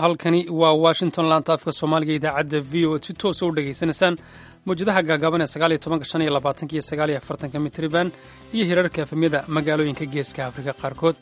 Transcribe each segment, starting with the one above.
halkani waa washington laanta afka soomaaliga idaacadda v o si toosa u dhegaysanaysaan mawjadaha gaagaaban ee sagaaliyo tobanka shan iyo labaatanka iyo sagaaliyo afartanka mitriban iyo hirarka efemyada magaalooyinka geeska afrika qaarkood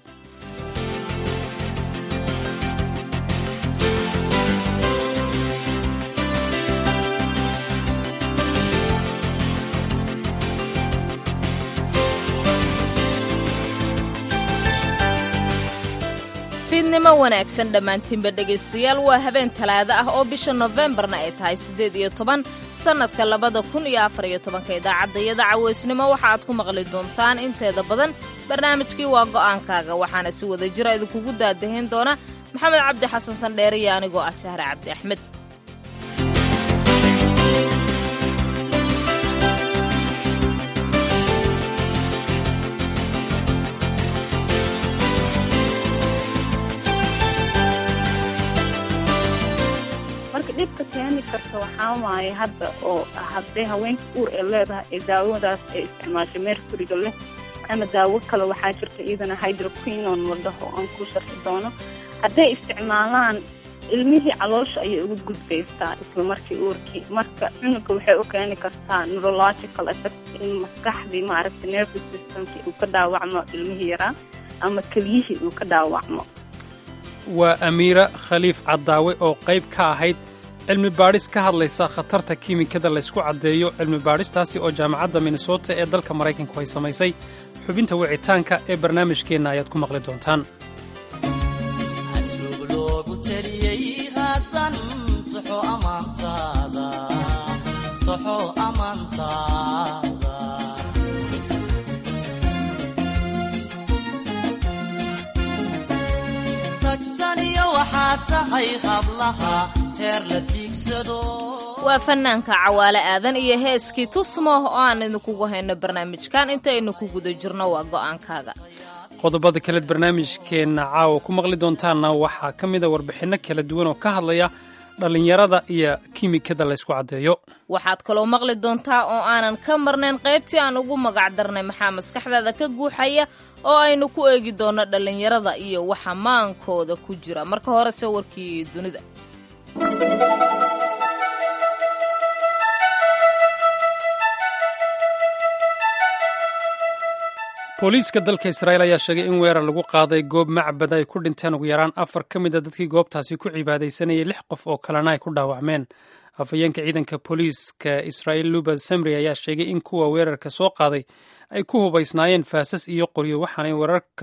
fiidnimo wanaagsan dhammaantiinba dhegaystayaal waa habeen talaado ah oo bisha nofembarna ay tahay siddeed iyo toban sannadka labada kun iyo afar iyo tobanka idaacaddayada caweysnimo waxa aad ku maqli doontaan inteeda badan barnaamijkii waa go'aankaaga waxaana si wada jira idinkugu daadahayn doona maxamed cabdi xasan sandheere iyo anigoo ah sahre cabdi axmed marka dhibka keeni karta waxaa waaye hadda oo haddee haweenka uur ee leedahay ee daawadaas ay isticmaashay mercuryga leh ama daawo kale waxaa jirta iyadana hydroquinon la dhaho aan ku sharxi doono hadday isticmaalaan ilmihii caloosha ayay uga gudbaysaa isla markii uurkii marka cunuga waxay u keeni kartaa neurological effect in maskaxdii maaragta nervous systemkii uu ka dhaawacmo ilmihii yaraa ama keliyihii uu ka dhaawacmo waa amiira khaliif caddaawe oo qayb ka ahayd cilmi baadhis ka hadlaysa khatarta kiimikada laysku caddeeyo cilmi baadhistaasi oo jaamacadda minnesota ee dalka maraykanku ay samaysay xubinta wicitaanka ee barnaamijkeenna ayaad ku maqli doontaan waa fanaanka cawaale aadan iyo heeskii tusmo oo aan idinkugu hayno barnaamijkan intaynu ku guda jirno waa go'aankaaga qodobada kaleed barnaamijkeenna caawa ku maqli doontaanna waxaa ka mida warbixinno kala duwan oo ka hadlaya dhallinyarada iyo kiimikada laysku caddeeyo waxaad kaloo maqli doontaa oo aanan ka marnayn qaybtii aan ugu magac darnay maxaa maskaxdaada ka guuxaya oo aynu ku eegi doonno dhallinyarada iyo waxa maankooda ku jira marka horese warkii dunida booliiska dalka israa'iil ayaa sheegay in weerar lagu qaaday goob macbad ay ku dhinteen ugu yaraan afar ka mid a dadkii goobtaasi ku cibaadaysanayay lix qof oo kalena ay ku dhaawacmeen afhayeenka ciidanka booliiska israa'iil lubas samri ayaa sheegay in kuwa weerarka soo qaaday ay ku hubaysnaayeen faasas iyo qoryo waxaana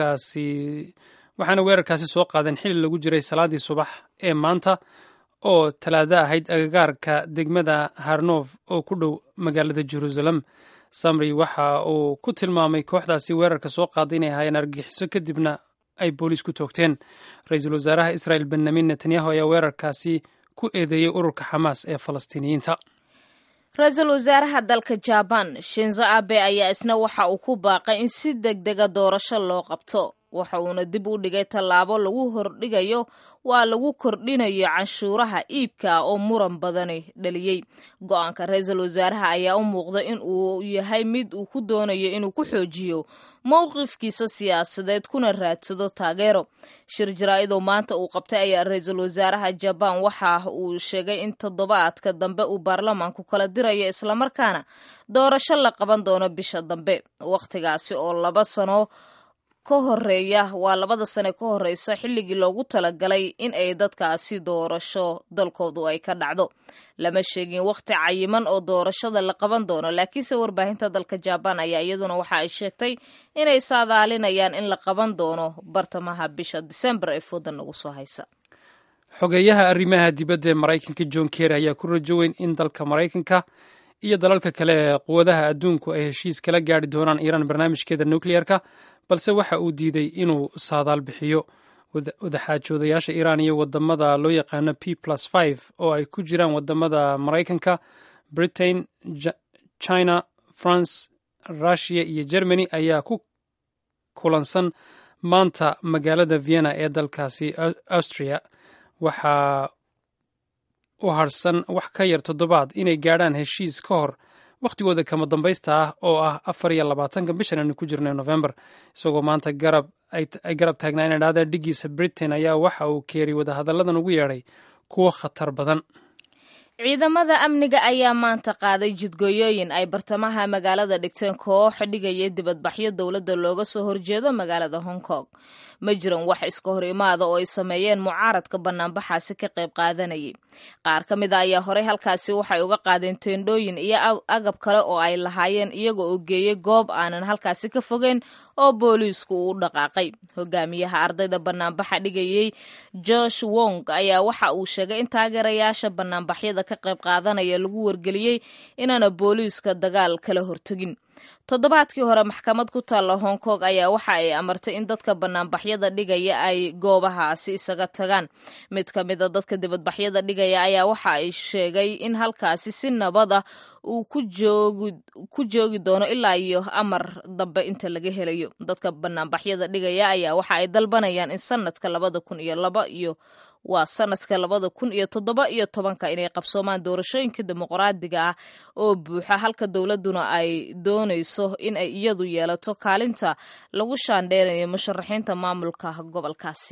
weerarkaasi soo qaadeen xili lagu jiray salaadii subax ee maanta oo talaado ahayd agagaarka degmada harnof oo ku dhow magaalada jeruusalem samri waxa uu ku tilmaamay kooxdaasi weerarka soo qaaday inay ahaayeen argagixiso kadibna ay booliis ku toogteen ra-iisul wasaaraha israa'el benyamin netanyahu ayaa weerarkaasi ku eedeeyey ururka xamaas ee falastiiniyiinta ra-iisul wasaaraha dalka jabaan shinzo abe ayaa isna waxa uu ku baaqay in si deg dega doorasho loo qabto waxa uuna dib u dhigay tallaabo lagu hordhigayo waa lagu kordhinayo canshuuraha iibka oo muran badani dhaliyey go-aanka ra-iisul wasaaraha ayaa u muuqda in uu yahay mid uu ku doonayo inuu ku xoojiyo mowqifkiisa siyaasadeed kuna raadsado taageero shir jaraa-idoo maanta uu qabtay ayaa ra-iisul wasaaraha jabaan waxa uu sheegay in toddobaadka dambe uu baarlamaanku kala dirayo islamarkaana doorasho la qaban doono bisha dambe wakhtigaasi oo laba sano ka horeeya waa labada sane ka horeysa xilligii loogu talagalay in ay dadkaasi doorasho dalkoodu ay ka dhacdo lama sheegin wakhti cayiman oo doorashada la qaban doono laakiinse warbaahinta dalka jabaan ayaa iyaduna waxa ay sheegtay inay saadaalinayaan in la qaban doono bartamaha bisha disembar ee fooda nagu soo haysa xogeeyaha arrimaha dibadda ee maraykanka john kerry ayaa ku rajo weyn in dalka maraykanka iyo dalalka kale ee quwadaha adduunku ay heshiis kala gaari doonaan iiraan barnaamijkeeda nukliyeerka balse waxa uu diiday inuu saadaal bixiyo wadaxaajoodayaasha iiraan iyo wadamada loo yaqaano p plus five oo ay ku jiraan wadamada maraykanka britain china france rushiya iyo germany ayaa ku kulansan maanta magaalada vienna ee dalkaasi austria waxaa u harsan wax ka yar toddobaad inay gaadhaan heshiis ka hor wakhtigooda kama dambaysta ah oo ah afar iyo labaatanka bishan aynu ku jirnay november isagoo maanta garab ay garab taagnaa ina dhahda dhigiisa britain ayaa waxa uu keeri wadahadalladan ugu yeedhay kuwo khatar badan ciidamada amniga ayaa maanta qaaday jidgooyooyin ay bartamaha magaalada dhigteen koox dhigaya dibadbaxyo dowladda looga soo horjeedo magaalada hong kong ma jiran wax iska hor imaada oo ay sameeyeen mucaaradka banaanbaxaasi ka qayb qaadanayay qaar ka mid a ayaa horey halkaasi waxay uga qaadeen teendhooyin iyo agab kale oo ay lahaayeen iyaga oo geeyey goob aanan halkaasi ka fogeyn oo booliisku uu u dhaqaaqay hogaamiyaha ardayda banaanbaxa dhigayey josh wong ayaa waxa uu sheegay in taageerayaasha banaanbaxyada ka qayb qaadanaya lagu wargeliyey inaana booliiska dagaal kala hortegin toddobaadkii hore maxkamad ku taalla hong kong ayaa waxa ay amartay in dadka banaanbaxyada dhigaya ay goobahaasi isaga tagaan mid ka mid a dadka dibadbaxyada dhigaya ayaa waxa ay sheegay in halkaasi si nabada uu ku joogi doono ilaa iyo amar dambe inta laga helayo dadka banaanbaxyada dhigaya ayaa waxa ay dalbanayaan in sanadka labada kun iyo laba iyo waa sanadka labada kun iyo toddoba iyo tobanka inay qabsoomaan doorashooyinka dimuqraadiga ah oo buuxa halka dowladduna ay doonayso in ay iyadu yeelato kaalinta lagu shaandheynayo musharaxiinta maamulka gobolkaasi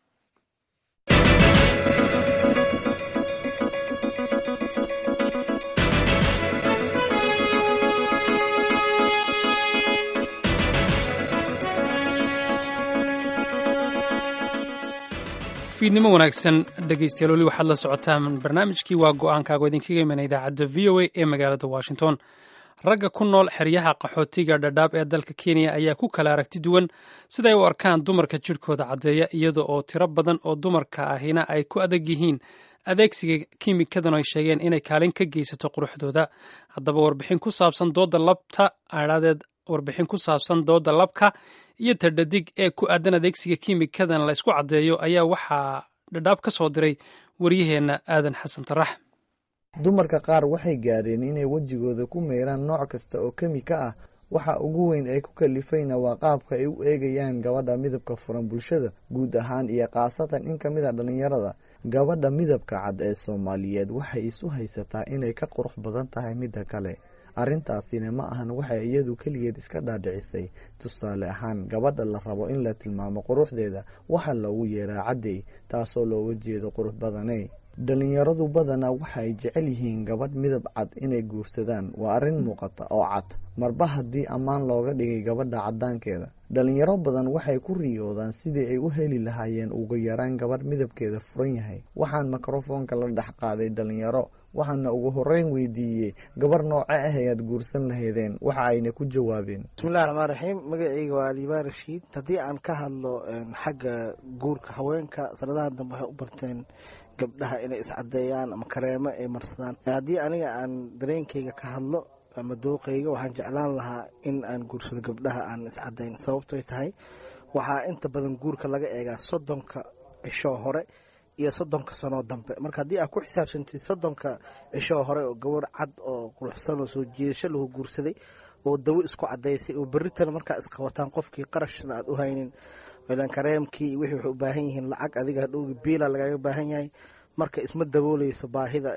fiidnimo wanaagsan dhegaystayaal weli waxaad la socotaan barnaamijkii waa go-aankaago idinkaga imana idaacadda v o a ee magaalada washington ragga ku nool xeryaha qaxootiga dhadhaab ee dalka kenya ayaa ku kala aragti duwan siday u arkaan dumarka jidhkooda caddeeya iyada oo tiro badan oo dumarka ahina ay ku adag yihiin adeegsiga kiimikadan ay sheegeen inay kaalin ka geysato quruxdooda haddaba warbixin ku saabsan dooda labta adhaadeed warbixin ku saabsan dooda labka iyo tadhadig ee ku aadan adeegsiga kiimikadan la isku caddeeyo ayaa waxaa dhadhaab ka soo diray waryaheenna aadan xasan tarax dumarka qaar waxay gaadheen inay wejigooda ku meyraan nooc kasta oo kemika ah waxa ugu weyn ee ku kalifayna waa qaabka ay u eegayaan gabadha midabka furan bulshada guud ahaan iyo khaasatan in ka mid a dhallinyarada gabadha midabka cad ee soomaaliyeed waxay isu haysataa inay ka qurux badan tahay midda kale arrintaasina ma ahan waxay iyadu keligeed iska dhaadhicisay tusaale ahaan gabadha la rabo in la tilmaamo quruxdeeda waxaa loogu yeeraa caddey taasoo looga jeedo qurux badaney dhalinyaradu badanaa waxa ay jecel yihiin gabadh midab cad inay guursadaan waa arrin muuqata oo cad marba haddii ammaan looga dhigay gabadha caddaankeeda dhalinyaro badan waxay ku riyoodaan sidii ay u heli lahaayeen ugu yaraan gabadh midabkeeda furan yahay waxaan mikrofoonka la dhex qaaday dhalinyaro waxaana ugu horeyn weydiiyey gabar nooce ah ayaad guursan lahaydeen waxa ayna ku jawaabeen bismillahi raxmaan raxiim magaceyga waa aliibaan rashiid haddii aan ka hadlo xagga guurka haweenka sanadaha dambe waxay u barteen gabdhaha inay iscadeeyaan ama kareemo ay marsadaan haddii aniga aan dareenkayga ka hadlo ama dooqayga waxaan jeclaan lahaa in aan guursado gabdhaha aan iscadayn sababtoy tahay waxaa inta badan guurka laga eegaa soddonka cishoo hore iyo soddonka sanoo dambe marka haddii aad ku xisaabsantid soddonka cishoo hore oo gabar cad oo quruxsan oo soo jiidasho lahu guursaday oo dawo isku cadaysay oo berritana markaa isqabataan qofkii qarashna aad u haynin ilan kareemkii wixii waxay u baahan yihiin lacag adiga hadhowgi biila lagaga baahan yahay marka isma dabooleyso baahida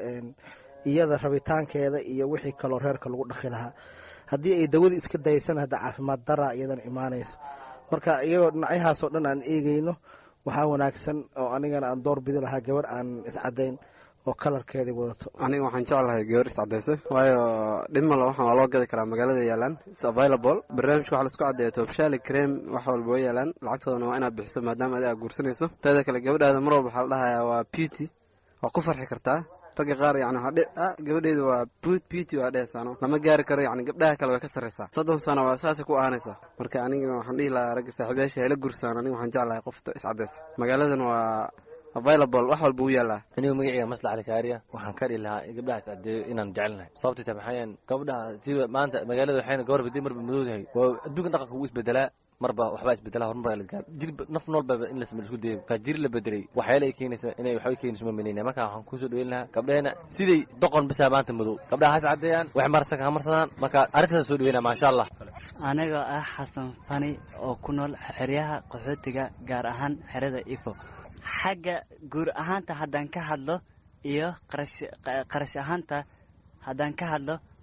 iyada rabitaankeeda iyo wixii kaloo reerka lagu dhaqi lahaa haddii ay dawadii iska dayaysana hadda caafimaad daraa iyadana imaanayso marka iyagoo dhinacyahaasoo dhan aan eegeyno waxaa wanaagsan oo anigana aan door bidi lahaa gabar aan iscadayn oo kalarkeedii wadato aniga waxaan jeclahay gabar iscadaysa waayo dhimala waxaan waa loo gadi karaa magaalada yaalaan its available barnaamijka waxaa laisku caddeeya toobshaali cream wax walba way yaalaan lacagtoodana waa inaad bixiso maadaama adi aad guursanayso teeda kale gabadhaada mar walba waxaa la dhahayaa waa beauty waa ku farxi kartaa ragga qaar yani waxaa gabadheedu waa beauty waa dhehaysaano lama gaari karo yani gabdhaha kale way ka sarraysaa soddon sano waa saasay ku ahaanaysaa marka aniga waxaan dhihi lahaa ragga saaxiibayaasha hayla gursaan aniga waxaan jeclahay qofta iscadaysa magaaladan waa available wax walba u yaalaa anigu magaceyga maslax alikaariya waxaan ka dhihi lahaa gabdhaha iscadeeyo inaan jecelnahay sababtay tahay maxaa yeele gabdhaha siba maanta magaalada waxayna gabar badi marba madow tahay waa adduunka dhaqanka wuu isbedelaa marba waxbaa isbedelaa horumar la gaar jir naf noolba in la isku dayo ka jir la bedelay waxyaala ay keenaysa inay waxbay keenayso ma menayna marka waxaan kusoo dhaweyn lahaa gabdheena siday doqon bisaa maanta madow gabdhaha has cadeeyaan wax marsanka ha marsadaan marka arrintaas soo dhaweynaa maasha allah anigoo ah xasan fani oo ku nool xeryaha qaxootiga gaar ahaan xerada ifo xagga guur ahaanta haddaan ka hadlo iyo qarash ahaanta haddaan ka hadlo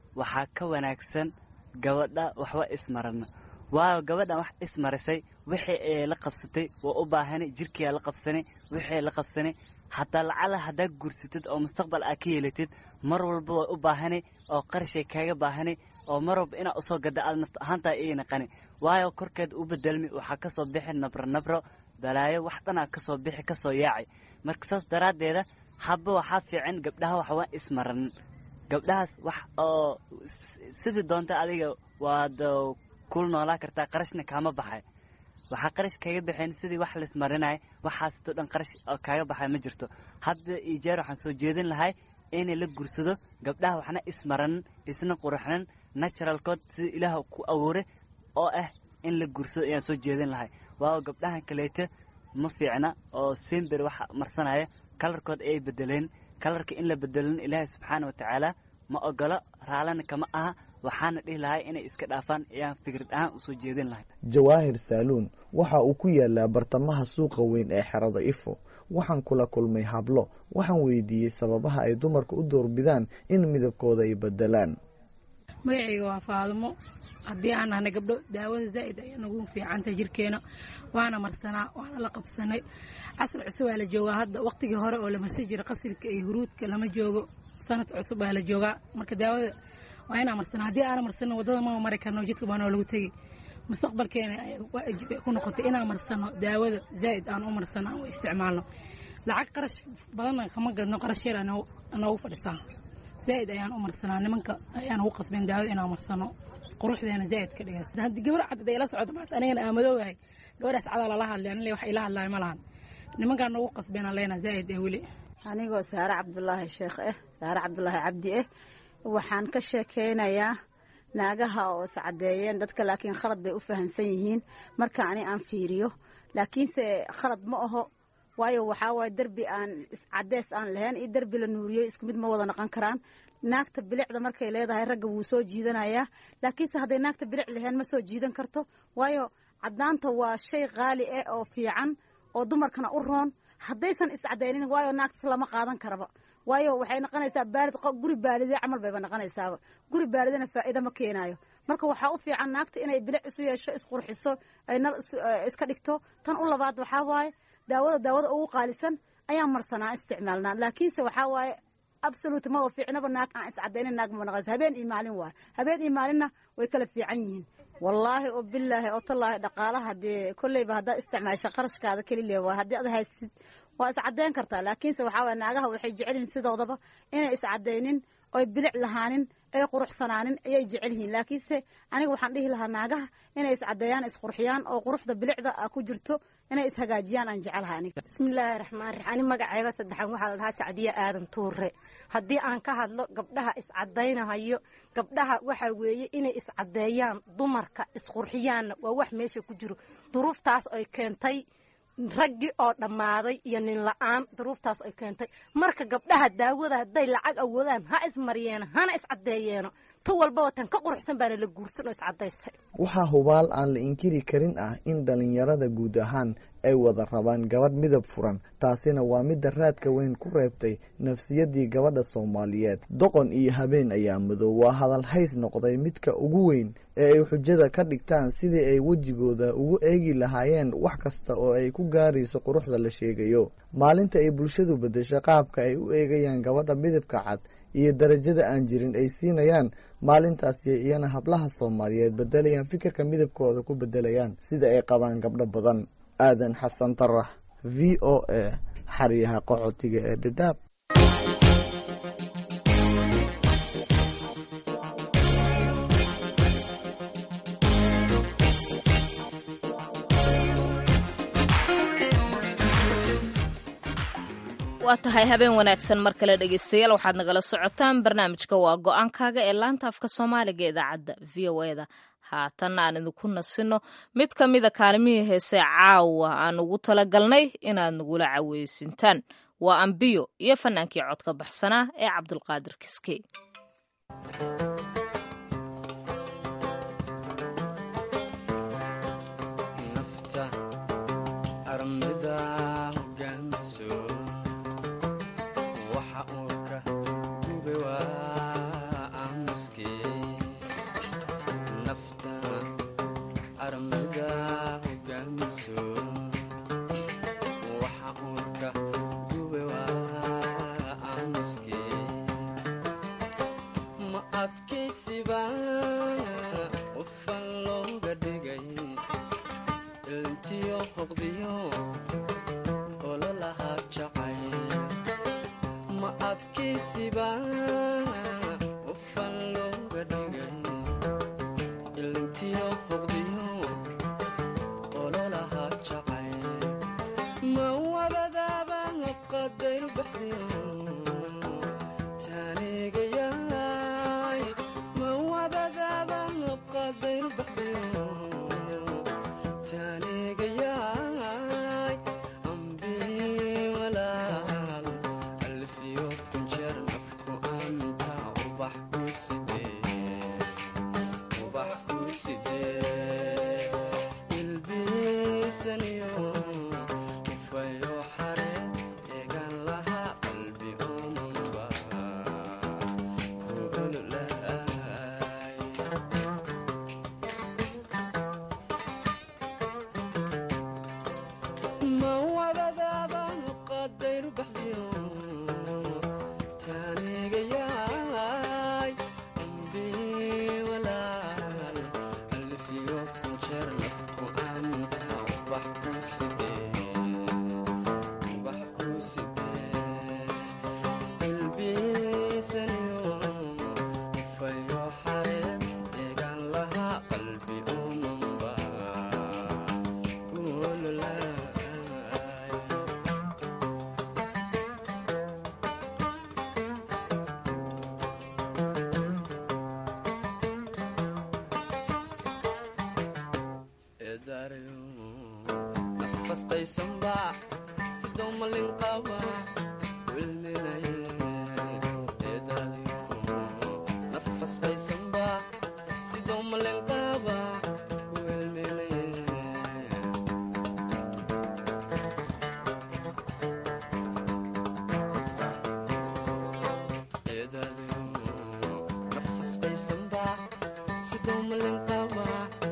waxaa ka wanaagsan gabadha waxba ismarana waayo gabadhan wax ismarisay wixii ay la qabsatay waa u baahanay jirkiyaa la qabsanay wixii la qabsanay hataa lacala haddaa guursatid oo mustaqbal aa ka yeelatid mar walba way u baahanay oo qarashay kaaga baahanay oo mar walba inaa usoo gada aad nafta ahaantaa ii naqani waayo korkeed u bedelmi waxaa kasoo bixi nabro nabro balaayo wax dhanaa kasoo bixi kasoo yaacay marka saas daraaddeeda habba waxaa fiican gabdhaha waxba ismaranin gabdhahaas wax oo sidii doonta adiga waad kul noolaa kartaa qarashna kaama baxay waxaa qarash kaga baxeen sidii wax laismarinaya waxaasito dhan qarash kaaga baxay ma jirto hadda iyo jeer waxaan soo jeedin lahay inay la gursado gabdhaha waxna ismaranin isna quraxnan naturalkood sida ilaah ku abuuray oo ah in la gursado ayaan soo jeedin lahay waayo gabdhahan kaleeta ma fiicna oo simber wax marsanaya kalarkood ayay bedeleen kalarka in la bedelin ilaahay subxaana wa tacaala ma ogolo raalana kama aha waxaana dhihi lahay inay iska dhaafaan ayaan fikrad ahaan usoo jeedin lahay jawaahir saaluun waxa uu ku yaalaa bartamaha suuqa weyn ee xerada ifo waxaan kula kulmay hablo waxaan weydiiyey sababaha ay dumarka u doorbidaan in midabkooda ay bedelaan magacayga waa faadumo haddii aan nahnay gabdho daawada zaa'id ayaa nagu fiicantahay jirkeena waana marsanaa waana la qabsanay casr cusub aa la joogaa hadda waqtigii hore oo la marsan jiray qasilka iyo huruudka lama joogo sanad cusub aa la joogaa marka daawada waa inaa marsanaa haddii aana marsanin waddada mama mari karno jidka baa noo lagu tegi mustaqbalkeena waajib ay ku noqotay inaan marsano daawada zaa'id aan u marsano aan u isticmaalno lacag qarash badanna kama gadno qarash yar noogu fadhisaa zaa'id ayaan u marsanaa nimanka ayaan ugu qasbeen daawada inaan marsano quruxdeena zaa'id ka dhigas haddii gabar cad ay la socoto maanta anigana aamadoowahay gabadhaas cadaa lala hadlay anile wax ila hadlaay ma lahan nimankaan noogu qasbeen leena zaa'id ee weli anigoo saare cabdulaahi sheekh ah saare cabdulaahi cabdi ah waxaan ka sheekeynayaa naagaha oo iscadeeyeen dadka laakiin khalad bay u fahamsan yihiin marka ani aan fiiriyo laakiinse khalad ma aho waayo waxaa waaye derbi aan cadees aan lahayn iyo derbi la nuuriyo isku mid ma wada noqon karaan naagta bilicda markay leedahay ragga wuu soo jiidanayaa laakiinse hadday naagta bilic lahayn ma soo jiidan karto waayo cadaanta waa shay qaali ah oo fiican oo dumarkana u roon haddaysan iscadaynin waayo naagtas lama qaadan karaba waayo waxay noqonaysaa baalid guri baalide camal bayba noqonaysaaba guri baalidana faa'iida ma keenaayo marka waxaa u fiican naagta inay bilic isu yeesho isqurxiso ay nal iska dhigto tan u labaad waxaa waaye daawada daawada ugu qaalisan ayaan marsanaa isticmaalnaa laakiinse waxaa waaye absolute maba fiicnaba naag aan iscadaynin naag ma noqonaysa habeen iyo maalin waaye habeen iyo maalinna way kala fiican yihiin wallaahi oo bilaahi oo tallaahi dhaqaalaha dee kolleyba haddaad isticmaasha qarashkaada kelilee waa haddii ad haysid waa iscadeyn kartaa laakiinse waxaa waye naagaha waxay jecel yihiin sidoodaba inay iscadaynin oy bilic lahaanin ay quruxsanaanin ayay jecel yihiin laakiinse aniga waxaan dhihi lahaa naagaha inay iscadeeyaan isqurxiyaan oo quruxda bilicda ku jirto inay ishagaajiyaan aan jecelaha aniga bismillaahi raxmaan raxiim ani magacayga saddexan waxaa la dhahaa sacdiye aadan tuure haddii aan ka hadlo gabdhaha iscadaynahayo gabdhaha waxa weeye inay iscadeeyaan dumarka isqurxiyaanna waa wax meesha ku jiro duruuftaas ay keentay raggii oo dhammaaday iyo nin la-aan duruuftaas ay keentay marka gabdhaha daawada hadday lacag awoodaan ha ismaryeeno hana iscadeeyeeno tu walbaba tan ka quruxsan baana la guursan oo iscadaystay waxaa hubaal aan la inkiri karin ah in dhallinyarada guud ahaan ay wada rabaan gabadh midab furan taasina waa midda raadka weyn ku reebtay nafsiyaddii gabadha soomaaliyeed doqon iyo habeen ayaa madow waa hadal hays noqday midka ugu weyn ee ay xujada ka dhigtaan sidii ay wejigooda ugu eegi lahaayeen wax kasta oo ay ku gaarayso quruxda la sheegayo maalinta ay bulshadu beddesho qaabka ay u eegayaan gabadha midabka cad iyo darajada aan jirin ay siinayaan maalintaasi iyana hablaha soomaaliyeed bedelayaan fikirka midabkooda ku bedelayaan sida ay qabaan gabdho badan aadan xasan tarax v o a xaryaha qaxootiga ee dhadhaab waa tahay habeen wanaagsan mar kale dhegeystayaal waxaad nagala socotaan barnaamijka waa go-aankaaga ee laanta afka soomaaliga ee idaacadda v o e da haatanna aan idinku nasino mid ka mida kaalimihii heesee caawa aan ugu talagalnay inaad nagula caweysintaan waa ambiyo iyo fanaankii codka baxsanaa ee cabdulqaadir kiskey waxa uu ka gubay waa aamuskii hogaamiso waxa uurka gube waa aamuske ma adkaysiba qofan looga dhigay ilintiyo hoqdiyo ololahaa jacay ma adkaysiba qofan looga dhigay ilintiyo hoqdiyo ololahaa jacay ma wabadaaba qadayr baxdiyo taanigayaay ma wabadaaba qadayr baxdiyo taanigayaay ambii walaal alfiyo kunjeer nafku anta ubax ku sidee ubax ku sidee ilbiisaniyo ufayo xare eegan lahaa qalbi omanba kuululaay ma wadadaaba qadayr baxdiyo taanigayaay ambii walaal alfiyo kunjeer nafku anta ubax ku sidee ubax ku sidee ilbiisaniyo ufayo xareed eegan lahaa qalbi omanba kuululaay eedaarayo nafasqaysanba sidoo malin qaba wilminaye eedaarayo nafasqaysanba sidoo malin qaba wilminaye eedaarayo nafasqaysanba sidoo malin qaba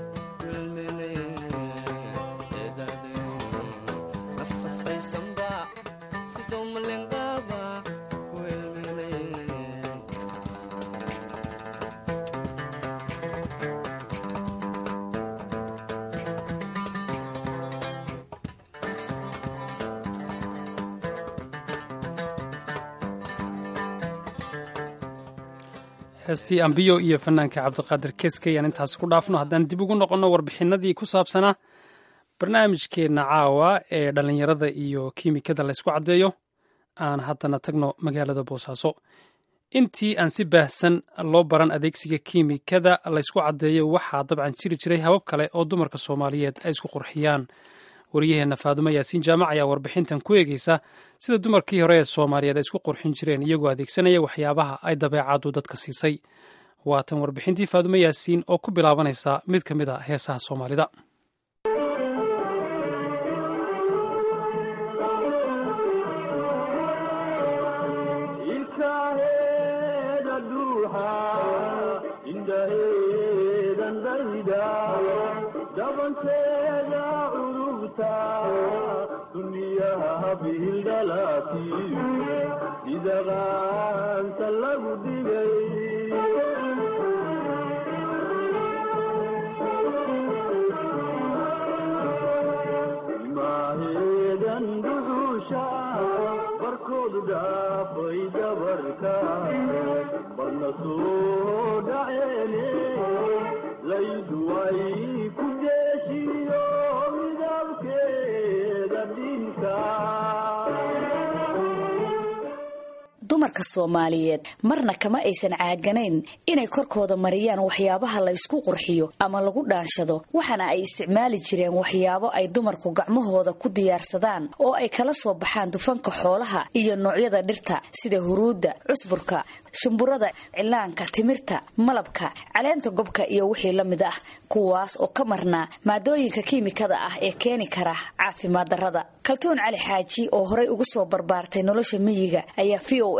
heestii ambiyo iyo fanaanka cabdiqaadir keske ayaan intaas ku dhaafno haddaan dib ugu noqonno warbixinadii ku saabsanaa barnaamijkeenna caawa ee dhallinyarada iyo kiimikada laysku caddeeyo aan haddana tagno magaalada boosaaso intii aan si baahsan loo baran adeegsiga kiimikada laysku caddeeyo waxaa dabcan jiri jiray habab kale oo dumarka soomaaliyeed ay isku qurxiyaan wariyaheenna faadumo yaasiin jaamac ayaa warbixintan ku eegeysa sida dumarkii hore ee soomaaliyeed ay isku qurxin jireen iyagoo adeegsanaya waxyaabaha ay dabeecaddu dadka siisay waatan warbixintii faadumo yaasiin oo ku bilaabanaysa mid ka mid a heesaha soomaalida dabanteeda ururta duniyaha bihildhalati sida qaanta lagu dhigay maaheedan duxuusha barkoodu dhaafay dabarka barna soo dhaceene laydu way ku deeshiyo midabkeeda dhinka dumarka soomaaliyeed marna kama aysan caaganayn inay korkooda mariyaan waxyaabaha la ysku qurxiyo ama lagu dhaanshado waxaana ay isticmaali jireen waxyaabo ay dumarku gacmahooda ku diyaarsadaan oo ay kala soo baxaan dufanka xoolaha iyo noocyada dhirta sida huruudda cusburka shumburada cilaanka timirta malabka caleenta gobka iyo wixii la mid ah kuwaas oo ka marnaa maadooyinka kiimikada ah ee keeni kara caafimaad darrada kaltuun cali xaaji oo horay ugu soo barbaartay nolosha miyiga ayaa v o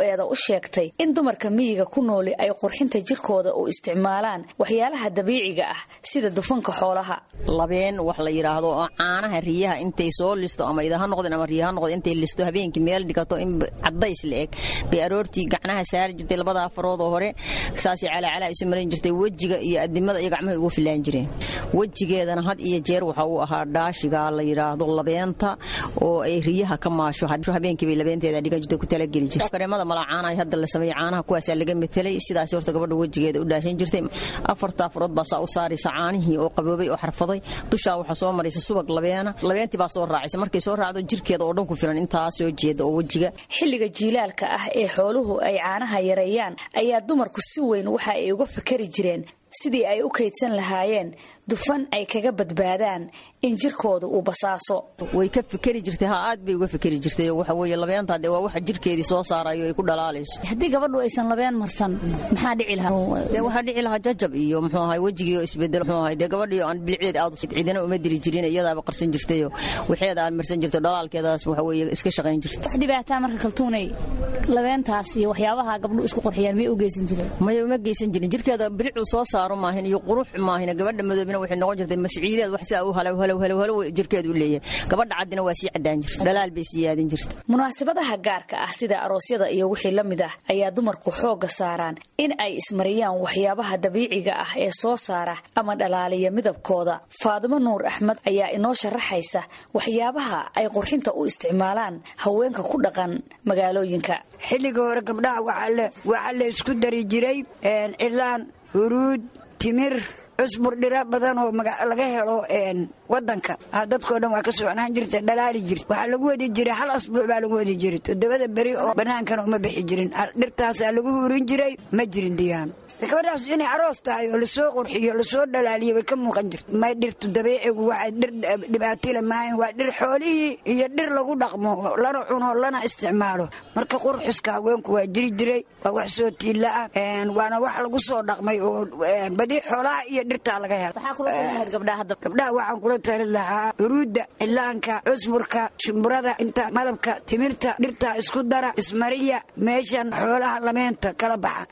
eda u sheegtay in dumarka miyiga ku nooli ay qurxinta jirkooda u isticmaalaan waxyaalaha dabiiciga ah sida dufanka xoolaha labeen wax la yidhaahdo oo caanaha riyaha intay soo listo ama idaha noqdeen ama riyaha noqdeen intay listo habeenkii meel dhigato in cadays la eg bay aroortii gacnaha saari jirtay labada afarood oo hore saasay calacalaa isu marin jirtay wejiga iyo adimada iyo gacmaha ugu filaan jireen wejigeedana had iyo jeer waxa uu ahaa dhaashiga la yidhaahdo labeenta oo ay riyaha ka maasho habeenkii bay labeenteeda dhigan jirtay ku talageli jirtay kareemada mala caanaha hadda la sameeyey caanaha kuwaasaa laga metelay sidaas horta gabadha wejigeeda u dhaashan jirtay afarta afarood baa saa u saaraysa caanihii oo qaboobay oo xarfaday dushaa waxaa soo maraysa subag labeena labeentii baa soo raacaysa markay soo raacdo jirkeeda oo dhan ku filan intaa soo jeeda oo wejiga xilliga jiilaalka ah ee xooluhu ay caanaha yareeyaan ayaa dumarku si weyn waxa ay uga fikari jireen sidii ay u kaydsan lahaayeen dufan ay kaga badbaadaan in jirkooda uu basaaso way ka fikeri jirtay ha aad bay uga fikeri jirtay waxa weeye labeenta dee waa waxa jirkeedii soo saarayo ay ku dhalaalayso haddii gabadhu aysan labeen marsan maxaa dhici lahaa dee waxaa dhici lahaa jajab iyo muxuu ahay wejigii oo isbedel muxuu ahay dee gabadhii aan bilicdeed aad cidina uma diri jirin iyadaaba qarsan jirtayo waxeeda aan marsan jirto dhalaalkeedaas waxa weeye iska shaqayn jirta wax dhibaataa marka kaltuunay labeentaas iyo waxyaabaha gabdhu isku qorxiyaan miyay u geysan jireen maya uma geysan jirin jirkeeda bilicuu soo saaro maahin iyo qurux maahin gabadha madoobina waxay noqon jirtay masciideed wax sidaa u halow halow halow halow jirkeedu u leeyahay gabadha caddina waa sii caddaan jirta dhalaal bay sii yaadin jirta munaasabadaha gaarka ah sida aroosyada iyo wixii la mid ah ayaa dumarku xoogga saaraan in ay ismariyaan waxyaabaha dabiiciga ah ee soo saara ama dhalaaliya midabkooda faadimo nuur axmed ayaa inoo sharaxaysa waxyaabaha ay qurxinta u isticmaalaan haweenka ku dhaqan magaalooyinka xilliga hore gabdhaha waxaa la isku dari jiray cilaan huruud timir cusbur dhira badan oo laga helo wadanka dadkoo dhan waa ka socnaan jirta dhalaali jirta waxaa lagu wadi jiray hal asbuuc baa lagu wadi jiray toddobada beri oo bannaankana uma bixi jirin dhirtaasaa lagu hurin jiray ma jirin diyaan gabadhaas inay aroos tahay oo lasoo qurxiyo lasoo dhalaaliyo way ka muuqan jirta may dhirtu dabiicigu waxay dhir dhibaatila maahayn waa dhir xoolihii iyo dhir lagu dhaqmo lana cuno lana isticmaalo marka qurxuska haweenku waa jiri jiray waa wax soo tiilla ah waana wax lagu soo dhaqmay oo badi xoolaha iyo dhirtaa laga helo gabdhaha waxaan kula talin lahaa huruudda cilaanka cusburka shimburada inta malabka timirta dhirtaa isku dara ismariya meeshan xoolaha lameenta kala baxa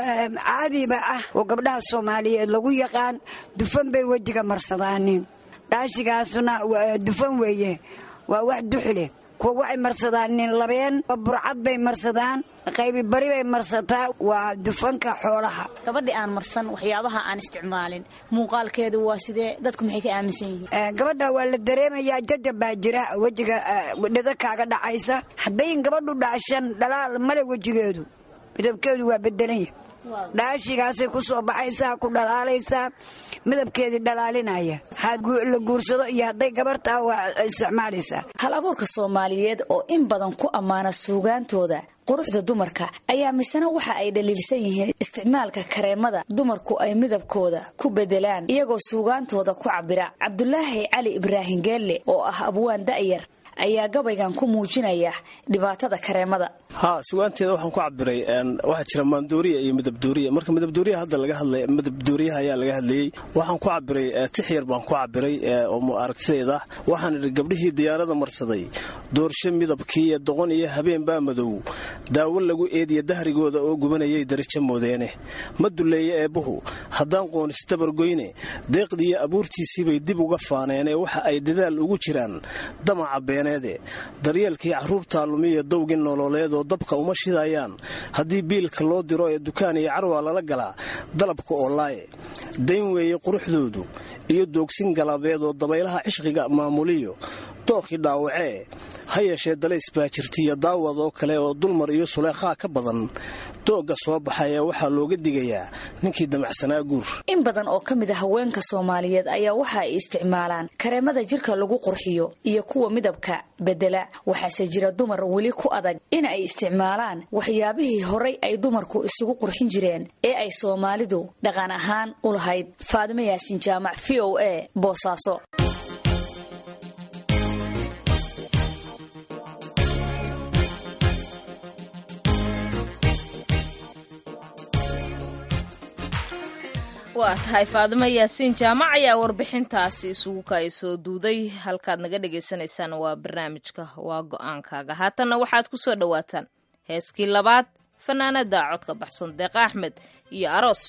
caadiba ah oo gabdhaha soomaaliyeed lagu yaqaan dufan bay wejiga marsadaanin dhaashigaasna dufan weeye waa wax duxleh kuwa waxay marsadaan nin labeen burcad bay marsadaan qaybi bari bay marsataa waa dufanka xoolaha gabadhi aan marsan waxyaabaha aan isticmaalin muuqaalkeedu waa sidee dadku maxay ka aaminsan yihiin gabadha waa la dareemayaa jajab baa jira wejiga dhida kaaga dhacaysa haddayn gabadhu dhaashan dhalaal male wejigeedu midabkeedu waa bedelanya dhaashigaasay ku soo baxaysaa ku dhalaalaysaa midabkeedii dhalaalinaya la guursado iyo hadday gabartaa waa isticmaalaysaa hal abuurka soomaaliyeed oo in badan ku ammaana suugaantooda quruxda dumarka ayaa misena waxa ay dhaliilsan yihiin isticmaalka kareemada dumarku ay midabkooda ku bedelaan iyagoo suugaantooda ku cabira cabdulaahi cali ibraahim geelle oo ah abwaan da'yar ayaa gabaygan ku muujinaya dhibaatada kareemada ha sugaanteeda waxaan ku cabiray waxaa jira maandooriya iyo midabdooriya marka midabdooriya hadda laga hadlay midabdooriyaha ayaa laga hadlayey waxaan ku cabiray tix yar baan ku cabiray oo aragtidayda waxaan idhi gabdhihii diyaarada marsaday doorsho midabkii iyo doqon iyo habeen baa madow daawo lagu eediya dahrigooda oo gubanayay darajo moodeene ma duleeye eebbuhu haddaan qoonis dabargoyne deeqdiiyo abuurtiisiibay dib uga faaneenee waxa ay dadaal ugu jiraan damaca beeneede daryeelkii carruurtaa lumiya dowgii nololeed oo dabka uma shidayaan haddii biilka loo diro ee dukaan iyo carwaa lala galaa dalabka oo laaye dayn weeye quruxdoodu iyo doogsin galabeed oo dabaylaha cishqiga maamuliyo dookii dhaawacee ha yeeshee dalays baa jirtiiyo daawad oo kale oo dulmar iyo suleekhaa ka badan doogga soo baxay ee waxaa looga digayaa ninkii damacsanaa guur in badan oo ka mid a haweenka soomaaliyeed ayaa waxa ay isticmaalaan kareemada jirka lagu qurxiyo iyo kuwa midabka bedela waxaase jira dumar weli ku adag in ay isticmaalaan waxyaabihii horay ay dumarku isugu qurxin jireen ee ay soomaalidu dhaqan ahaan u lahayd faadimo yaasin jaamac v o a boosaaso waa tahay faadimo yaasiin jaamac ayaa warbixintaasi isugu kaay soo duuday halkaad naga dhagaysanaysaan waa barnaamijka waa go-aankaaga haatanna waxaad ku soo dhowaataan heeskii labaad fanaanada codka baxsan deeq axmed iyo aroos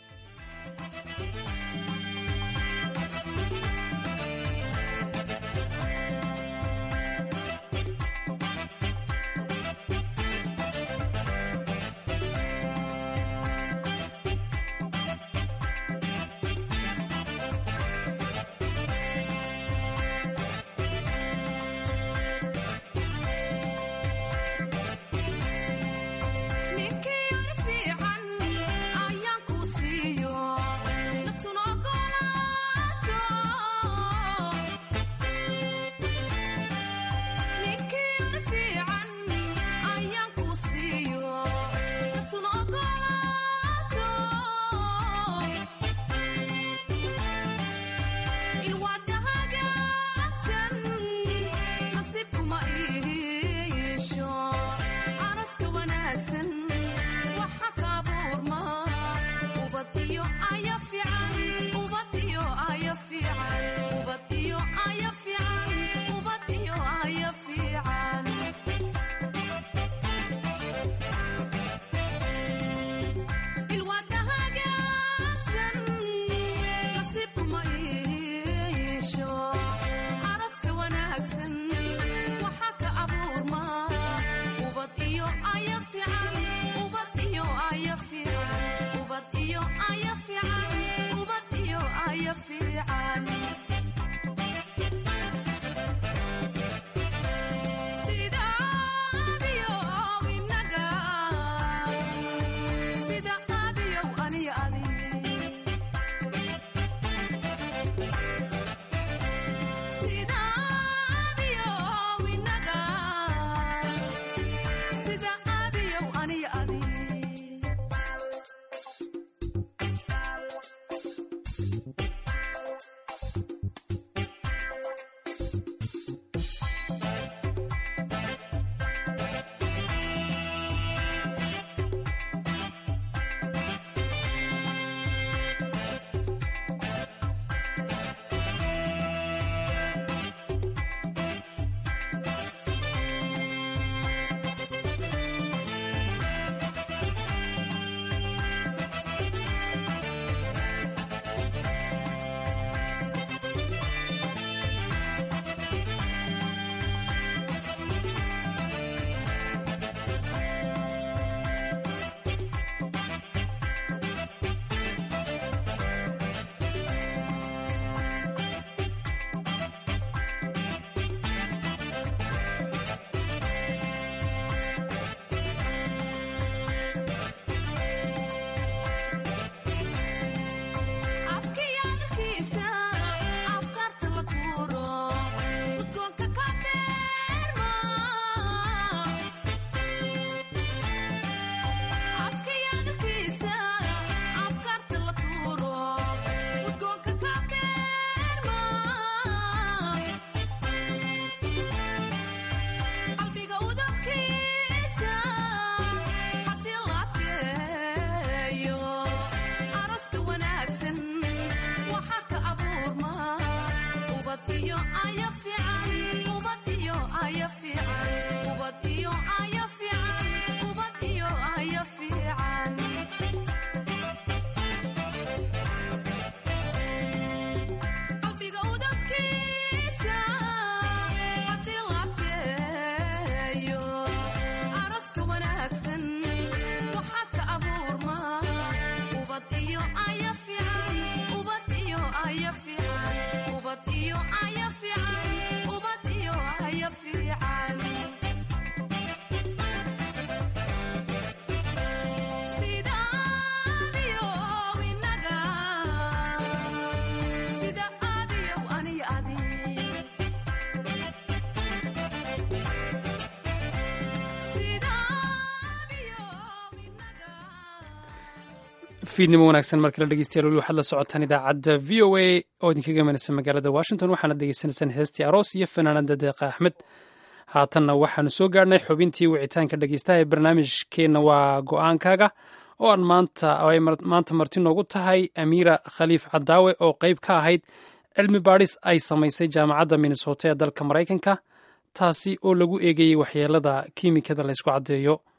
fiidnimo wanaagsan markala dhegeystayaal weli waxaad la socotaan idaacadda v o a oo idinkaga imanaysa magaalada washington waxaana degeysanaysaan heestii aroos iyo fanaanada deeqa axmed haatanna waxaanu soo gaarhnay xubintii wicitaanka dhegeystaha ee barnaamijkeenna waa go-aankaaga oo aan maanta ay maanta marti noogu tahay amiira khaliif cadaawe oo qeyb ka ahayd cilmi baadhis ay samaysay jaamacadda minnesota ee dalka maraykanka taasi oo lagu eegayey waxyeelada kiimikada laysku caddeeyo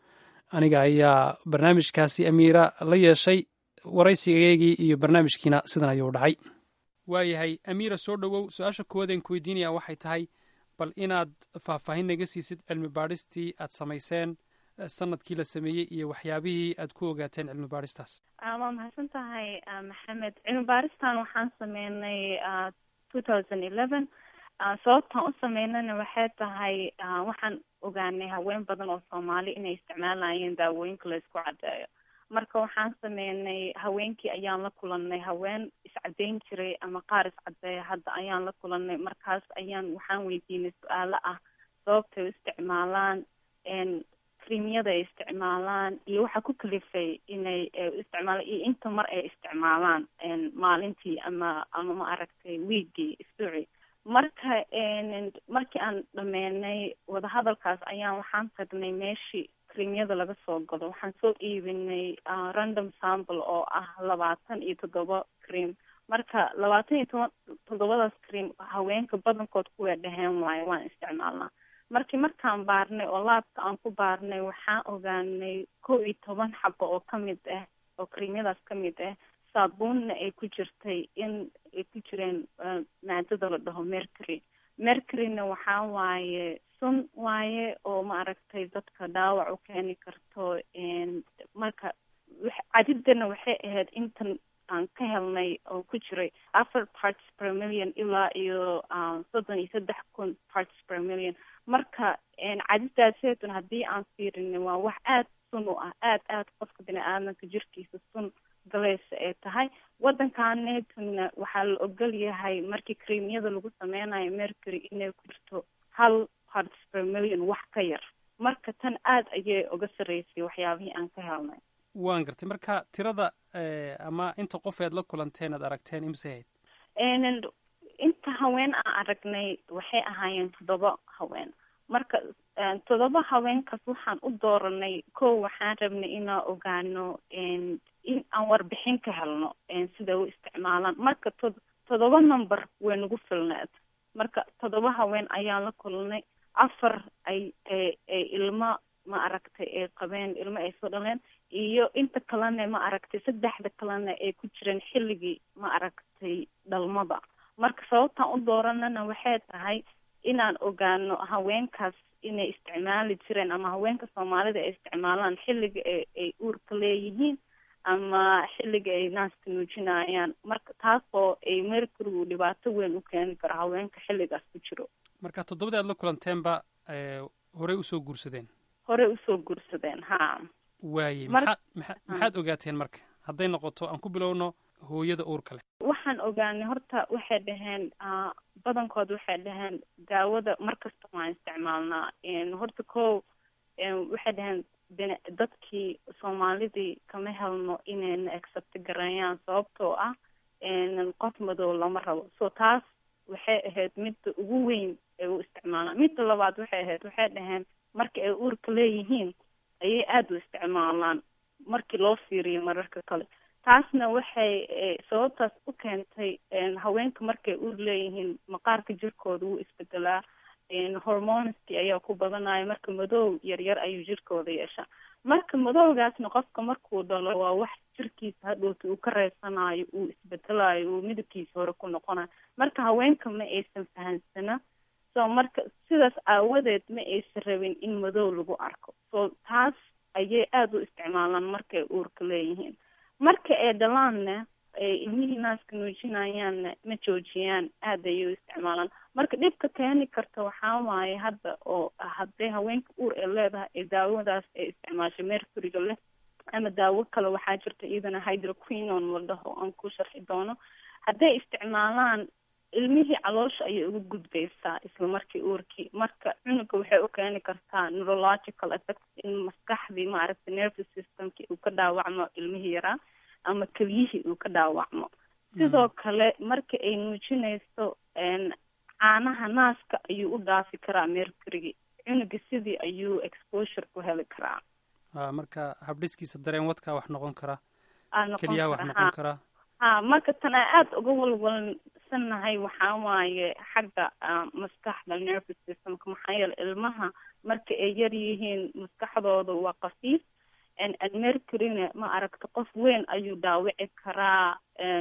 aniga ayaa barnaamijkaasi amiira la yeeshay waraysigaygii iyo barnaamijkiina sidan ayuu dhacay waayahay amiira soo dhowow su-aasha koowaadeen ku weydiinaya waxay tahay bal inaad faahfaahin naga siisid cilmi baadhistii aad samayseen sanadkii la sameeyey iyo waxyaabihii aad ku ogaateen cilmi baadhistaas waa mahadsan tahay maxamed cilmi baaristan waxaan sameynay two thousand eleven sababtaan u sameynana waxay tahay waxaan ogaanay haween badan oo soomaali inay isticmaalayeen daawooyinka la isku caddeeyo marka waxaan sameynay haweenkii ayaan la kulanay haween iscadeyn jiray ama qaar iscadeeya hadda ayaan la kulanay markaas ayaan waxaan weydiinay su-aalo ah sababtay u isticmaalaan creamyada ay isticmaalaan iyo waxa ku kalifay inay isticmaalaan iyo inta mar ay isticmaalaan maalintii ama ama ma aragtay wiigii isbuuci marka markii aan dhameynay wadahadalkaas ayaan waxaan tagnay meeshii creamyada laga soo gado waxaan soo iibinay random sample oo ah labaatan iyo toddoba cream marka labaatan iyo toban toddobadaas cream haweenka badankood kuwaa dhaheen waayo waan isticmaalnaa markii markaan baarnay oo laabka aan ku baarnay waxaan ogaanay kow iyo toban xabo oo kamid ah oo creamyadaas kamid ah saabuunna ay ku jirtay in ay ku jireen maadada la dhaho mercury mercuryna waxaa waaye sun waaye oo ma aragtay dadka dhaawac u keeni karto marka cadidana waxay ahayd intan aan ka helnay oo ku jiray afar parts per million ilaa iyo soddon iyo saddex kun parts per million marka cadidaaseetun haddii aan fiirinay waa wax aada sun u ah aada aada qofka bini aadamka jirkiisa sun galeysa ay tahay waddankaanetuna waxaa la ogol yahay markii creamyada lagu sameynayo mercury inay ku jirto hal parts per million wax ka yar marka tan aada ayay uga sarreysay waxyaabihii aan ka helnay waan gartay marka tirada ama inta qof ead la kulanteen aad aragteen imse hayd inta haween aan aragnay waxay ahaayeen toddoba haween marka toddoba haweenkaas waxaan u dooranay kow waxaan rabnay inaan ogaano in aan warbixin ka helno sida u isticmaalaan marka to toddoba number way nagu filneed marka toddoba haween ayaan la kulnay afar ay ay ilmo ma aragtay ay qabeen ilmo ay soo dhaleen iyo inta kalena ma aragtay saddexda kalena ay ku jireen xilligii ma aragtay dhalmada marka sababtaan u dooranana waxay tahay inaan ogaano haweenkaas inay isticmaali jireen ama haweenka soomaalida ay isticmaalaan xilliga a ay uurka leeyihiin ama xilliga ay naaska nuujinayaan marka taasoo ay mercurygu dhibaato weyn u keeni karo haweenka xilligaas ku jiro marka toddobadii aad la kulanteenba horey usoo guursadeen horey usoo guursadeen ha waaye maxaad maa maxaad ogaateen marka hadday noqoto aan ku bilowno hooyada uurka leh waxaan ogaanay horta waxay dhaheen badankood waxay dhaheen daawada markasta waan isticmaalnaa horta ko waxay dhaheen dadkii soomaalidii kama helno inayna accept gareeyaan sababtoo ah qof madow lama rabo so taas waxay ahayd midda ugu weyn ay u isticmaalaan midda labaad waxay ahayd waxay dhaheen marka ay uurka leeyihiin ayay aada u isticmaalaan markii loo fiiriyo mararka kale taasna waxay sababtaas u keentay haweenka markay uur leeyihiin maqaarka jirkooda wuu isbedelaa hormonski ayaa ku badanaya marka madow yaryar ayuu jirkooda yeeshaa marka madowgaasna qofka markuu dhalo waa wax jirkiisa hadhowta uu ka reysanayo uu isbedelayo uu midabkiisa hore ku noqonayo marka haweenka ma aysan fahansana so marka sidaas aawadeed ma aysan rabin in madow lagu arko so taas ayay aada u isticmaalaan markay uurka leeyihiin marka ay dhalaanna ay ilmihii naaska nuujinayaanna ma joojiyaan aada ayay u isticmaalaan marka dhibka keeni karta waxaa waaye hadda oo haddee haweenka uur ay leedahay ee daawadaas ay isticmaasho mercuryga leh ama daawo kale waxaa jirta iyadana hydroquinon la dhaho aan ku sharxi doono hadday isticmaalaan ilmihii caloosha ayay uga gudbaysaa isla markii uurkii marka cunuga waxay u keeni kartaa neurological effect in maskaxdii maaragtay nervous systemkii uu ka dhaawacmo ilmihii yaraa ama keliyihii uu ka dhaawacmo sidoo kale marka ay nuujinayso caanaha naaska ayuu u dhaafi karaa mercurygi cunuga sidii ayuu exposure ku heli karaa a marka habdhiskiisa dareen wadkaa wax noqon kara aa noqon keliyaha wax kara, noqon ha. karaa ha marka tan aan aada uga walwalsanahay waxaa waaye xagga ah, maskaxda nervous systemka maxaa yeele ilmaha marka ay yar yihiin maskaxdooda waa qafiif mercuryna ma aragta qof weyn ayuu dhaawici karaa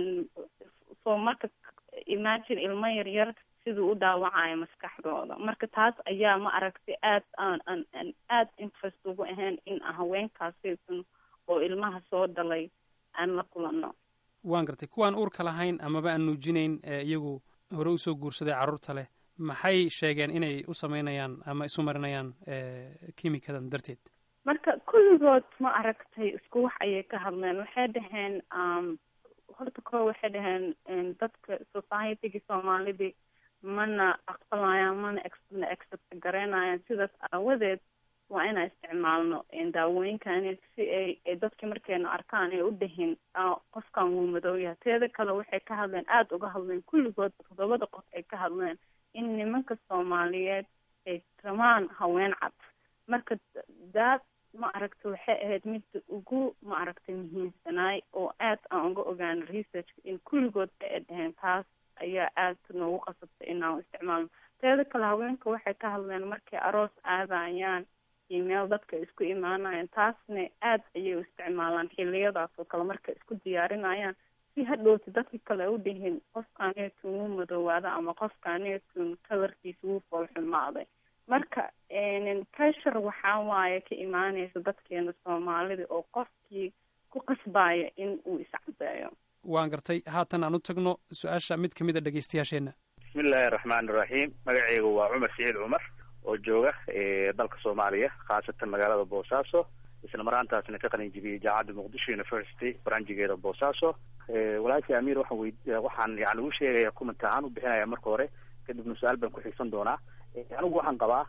so marka imagine ilmo yaryar siduu u dhaawacayo maskaxdooda marka taas ayaa ma aragtay aad aan aan aan aad interest ugu ahayn in haweenkaasaysan oo ilmaha soo dhalay aan la kulano waan gartay kuwaan uurka lahayn amaba aan nuujinayn iyagu hore usoo guursaday carruurta leh maxay sheegeen inay u sameynayaan ama isu marinayaan kimikadan darteed marka kulligood ma aragtay isku wax ayay ka hadleen waxay dhaheen horta koo waxay dhaheen dadka societygii soomaalidii mana aqbalayaan mana mana accept garaynayaan sidaas aawadeed waa inaan isticmaalno daawooyinkan si ay dadkii markayna arkaan ay u dhahin qofkan wuu madowyaha teeda kale waxay ka hadleen aada uga hadleen kulligood toddobada qof ay ka hadleen in nimanka soomaaliyeed ay rabaan haween cad marka daad ma aragta waxay ahayd midda ugu ma aragtay muhiimsanaay oo aad aan uga ogaano researchka in kulligood ay dhaheen taas ayaa aad noogu qasabtay inaan isticmaalno teeda kale haweenka waxay ka hadleen markay aroos aadayaan iyo meel dadka isku imaanayaan taasna aad ayay u isticmaalaan xiliyadaas oo kale markay isku diyaarinayaan si hadhowti dadka kale u dhihin qofkaaneetun wuu madoowaada ama qofkaaneetun kalarkiisa wuu foolxumaaday marka pressure waxaa waaye ka imaanaysa dadkeena soomaalida oo qofkii ku qasbaya in uu iscadeeyo waan gartay haatan aan u tagno su-aasha mid kamid a dhegeystayaasheenna bismillahi raxmaani raxiim magaceygu waa cumar siciid cumar oo jooga dalka soomaaliya khaasatan magaalada boosaaso isla maraantaasna ka qalin jibiyey jaamacadda muqdisho university baranjigeeda boosaaso walaashii amiir waxaan wey waxaan yani u sheegaya comment ahaan u bixinaya marka hore kadibna su-aal baan ku xiigsan doonaa anigu waxaan qabaa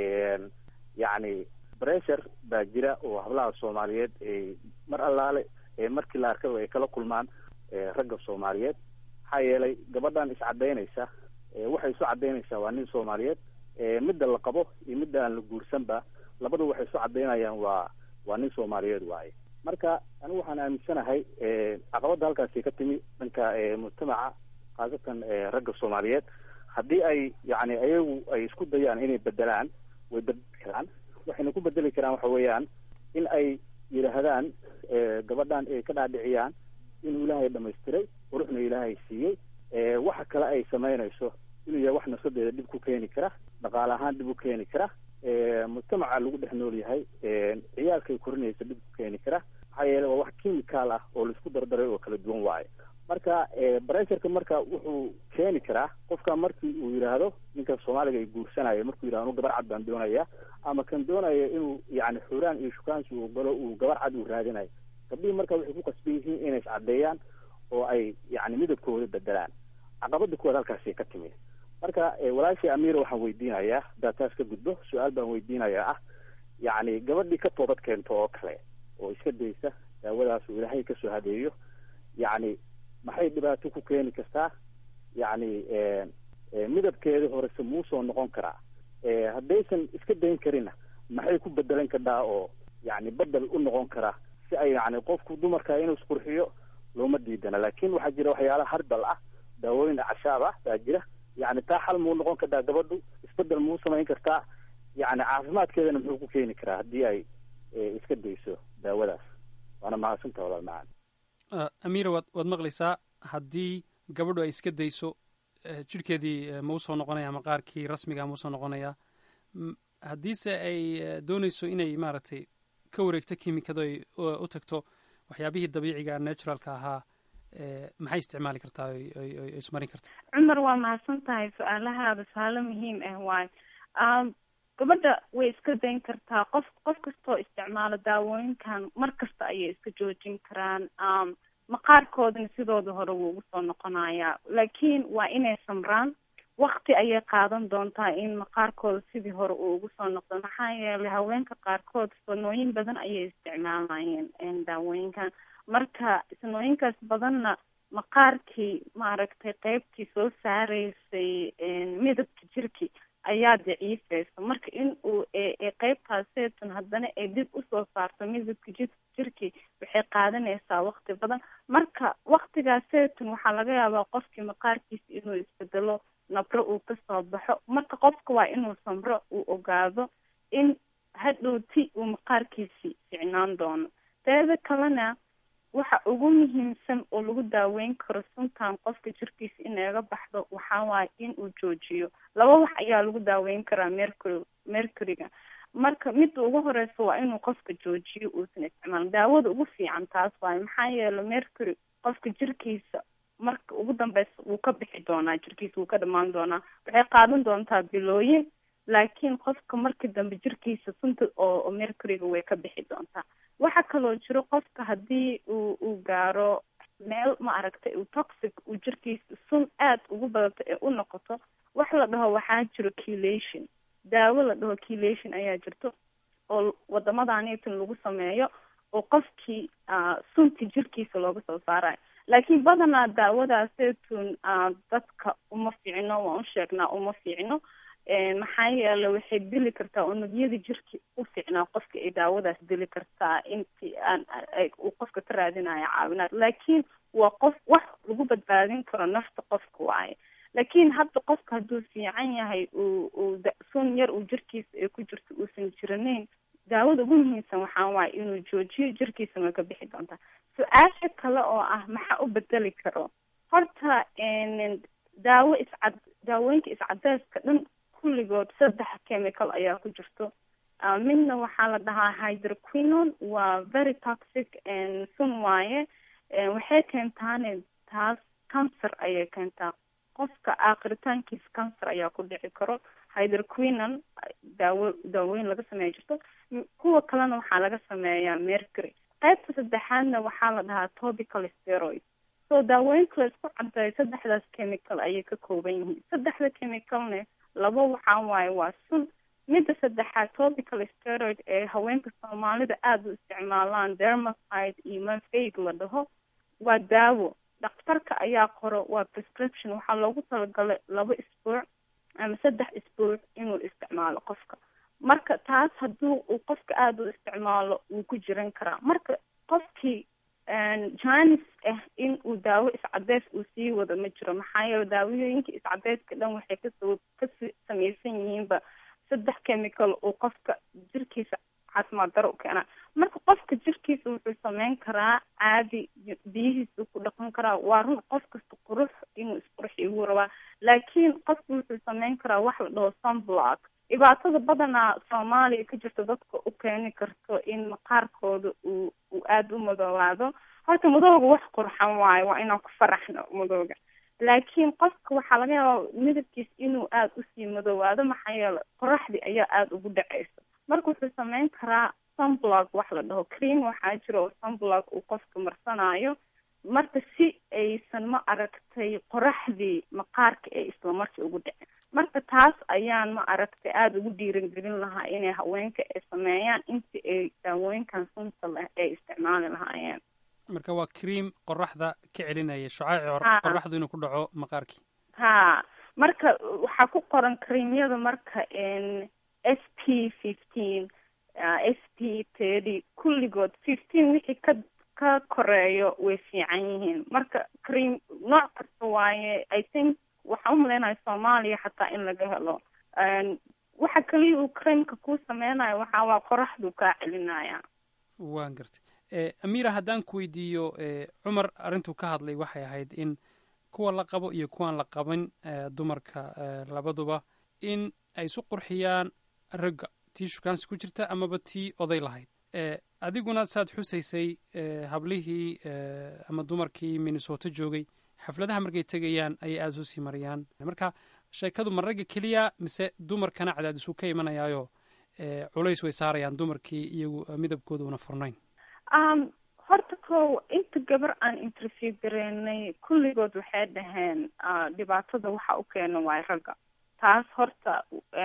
yani pressure baa jira oo hablaha soomaaliyeed mar allaale markii la arkaba ay kala kulmaan ragga soomaaliyeed maxaa yeelay gabadhan iscadaynaysa waxay isu cadaynaysaa waa nin soomaaliyeed midda la qabo iyo midda aan la guursanba labadu waxay isu cadaynayaan waa waa nin soomaaliyeed waaye marka anigu waxaan aaminsanahay caqabadda halkaasi ka timi dhanka mujtamaca khaasatan ragga soomaaliyeed haddii ay yani ayagu ay isku dayaan inay bedelaan way bedeli karaan waxayna ku bedeli karaan waxa weeyaan in ay yidhaahdaan gabadhan ay ka dhaadhiciyaan inuu ilaahay dhamaystiray quruxna ilaahay siiyey waxa kale ay samaynayso inuu yahay wax nafsadeeda dhib ku keeni kara dhaqaale ahaan dhib u keeni kara mujtamaca lagu dhex nool yahay ciyaalkay korinaysa dhib ku keeni kara maxaa yeele waa wax chemical ah oo laisku dardaray oo kala duwan waaye marka bressurka marka wuxuu keeni karaa qofka markii uu yidhaahdo ninka soomaaliga ay guursanayo markuu yidhahdo anu gabar cad baan doonaya ama kan doonaya inuu yani xuraan iyo shukaansi uu galo uu gabar cad uu raadinayo gabdhihii marka waxay ku qasban yihiin inay iscadeeyaan oo ay yani midabkooda bedelaan caqabada kuwaad halkaasi ka timi marka walaashii amiira waxaan weydiinayaa haddaad taas ka gudbo su-aal baan weydiinayaa ah yacni gabadhii ka toobad keento oo kale oo iska daysa daawadaas uu ilaahay kasoo hadeeyo yacni maxay dhibaato ku keeni kartaa yacni midabkeeda horese muusoo noqon karaa haddaysan iska dayn karinna maxay ku bedelan kartaa oo yani bedel u noqon karaa si ay yani qofku dumarka inuu isqurxiyo looma diidana laakin waxaa jira waxyaala harbal ah daawooyin acashaab ah baa jira yani taa xal muu noqon kartaa gabadhu isbedel muu samayn kartaa yani caafimaadkeedana muxuu ku keeni karaa haddii ay iska dayso daawadaas waana mahadsanta walaal macaan amiira waad waad maqlaysaa haddii gabadhu ay iska dayso jidhkeedii ma usoo noqonaya ama qaarkii rasmiga ma usoo noqonaya haddiise ay doonayso inay maaragtay ka wareegto kimikado ay u tagto waxyaabihii dabiiciga naturalka ahaa maxay isticmaali kartaa oy ismarin kartaa cumar waa mahadsan tahay su-aalahaada su-aalo muhiim ah waayo gabadha way iska dayn kartaa qof qof kastoo isticmaalo daawooyinkan mar kasta ayay iska joojin karaan maqaarkoodana sidooda hore wuu ugu soo noqonayaa laakiin waa inay samraan wakti ayay qaadan doontaa in maqaarkooda sidii hore uu ugu soo noqdo maxaa yeelay haweenka qaarkood sanooyin badan ayay isticmaalayeen daawooyinkan marka sanooyinkaas badanna maqaarkii maaragtay qeybtii soo saareysay midabka jirki ayaa daciifeysa marka in uu qeybtaaseetun haddana ay dib usoo saarto midabka ji jirki waxay qaadanaysaa wakti badan marka waktigaaseetun waxaa laga yaabaa qofkii maqaarkiisa inuu isbedelo nabro uu kasoo baxo marka qofka waa inuu samro uu ogaado in hadhowti uu maqaarkiisi ficnaan doono teeda kalena waxa ugu muhiimsan oo lagu daaweyn karo suntan qofka jirkiisa inaga baxdo waxaa waaye in uu joojiyo laba wax ayaa lagu daaweyn karaa mercury mercuryga marka midda ugu horeysa waa inuu qofka joojiyo uusan isticmaalin daawada ugu fiican taas waaye maxaa yeele mercury qofka jirkiisa marka ugu dambeysa wuu ka bixi doonaa jirkiisa wuu ka dhamaan doonaa waxay qaadan doontaa bilooyin laakiin qofka marka dambe jirkiisa sunta oo mercuryga way ka bixi doontaa waxa kaloo jiro qofka haddii uu uu gaaro meel ma aragtay uu toxic uu jirkiisa sun aada ugu badato ee u noqoto wax la dhaho waxaa jiro chelation daawo la dhaho chelation ayaa jirto oo wadamadaanitan lagu sameeyo oo qofkii sunti jirkiisa looga soo saarayo laakiin badanaa daawadaaseytun dadka uma fiicno waan u sheegnaa uma fiicno maxaa yeele waxay dili kartaa unugyada jirka u fiicnaa qofka ay daawadaas dili kartaa intii aan uu qofka ka raadinayo caawinaad laakiin waa qof wax lagu badbaadin karo nafta qofka waaye laakiin hadda qofka hadduu fiican yahay uu uu sun yar uu jirkiisa ay ku jirto uusan jiranayn daawada ugu muhiimsan waxaa waaye inuu joojiyo jirkiisana way ka bixi doontaa su-aasha kale oo ah maxaa u bedeli karo horta daawo iscad daawooyinka iscadeeska dhan kulligood saddex chemical ayaa ku jirto midna waxaa la dhahaa hydroquinon waa very toxic sun waaye waxay keentaane taas cancer ayay keentaa qofka aakritaankiisa cancer ayaa ku dhici karo hydroquinon daawo daawooyin laga sameeya jirto kuwa kalena waxaa laga sameeyaa mercury qaybta saddexaadna waxaa la dhahaa topical steroid so daawooyinka la isku cadeeyo saddexdaas chemical ayay ka kooban yihiin saddexda chemicalne laba waxaa waaye waa sun midda saddexaad topical steroid ee haweenka soomaalida aada u isticmaalaan dermacide iyo mafeig la dhaho waa daawo dhakhtarka ayaa qoro waa prescription waxaa loogu talagalay laba isbuuc ama saddex isbuuc inuu isticmaalo qofka marka taas hadduu uu qofka aada u isticmaalo wuu ku jiran karaa marka qofkii janis ah in uu daawo iscadeys uu sii wado ma jiro maxaa yeele daawooyinka iscadeyska dhan waxay kasoo ka samaysan yihiinba saddex chemical uu qofka jirkiisa caafimaad daro u keenaa marka qofka jirkiisa wuxuu sameyn karaa caadi biyihiisa ku dhaqan karaa waa run qof kasta qurux inuu isqurxiyo wuu rabaa laakiin qofka wuxuu sameyn karaa wax la dhaho sunblock dhibaatada badanaa soomaaliya ka jirta dadka u keeni karto in maqaarkooda uu uu aada u madoobaado horta madooga wax qurxan waayo waa inaan ku faraxno madooga laakiin qofka waxaa laga yaabaa midabkiis inuu aada usii madoobaado maxaa yeele qoraxdii ayaa aada ugu dhaceysa marka wuxuu sameyn karaa sunblock wax la dhaho cream waxaa jira oo sunblock uu qofka marsanayo marka si aysan ma aragtay qoraxdii maqaarka ee islamarkii ugu dhicin marka taas ayaan ma aragtay aada ugu dhiirangelin lahaa inay haweenka ay sameeyaan intii ay daawooyinkan sunta leh ay isticmaali lahaayeen marka waa cream qoraxda ka celinaya shucaaci Ha. qoraxdu inuu ku dhaco maqaarkii ha marka waxaa ku qoran creamyada marka n s p fifteen s p thirty kulligood fifteen wixii ka ka koreeyo way fiican yihiin marka cream nooc kasta waaye i think waxaan umaleynaya soomaaliya xataa in laga helo N waxa kaliya uu creamka kuu sameynayo waxaa waa qoraxdu kaa celinaya waan gartay Eh, amira haddaan ku weydiiyo eh, cumar arrintuu ka hadlay waxay ahayd in kuwa la qabo iyo kuwaan la qabin eh, dumarka eh, labaduba in ay isu qurxiyaan ragga tii shukaansi ku jirta amaba tii oday lahayd Eh, adiguna saad xusaysay eh, hablihii eh, ama dumarkii minnesota joogay xafladaha markay tegayaan ayay aada isu sii mariyaan marka sheekadu ma ragga keliya mise dumarkana cadaadisu ka imanayaayo eh, culays way saarayaan dumarkii iyagu eh, midabkooda una furnayn um horta ko inta gabar aan interview gareynay kulligood waxay dhaheen ah, dhibaatada waxa u keena waay ragga taas horta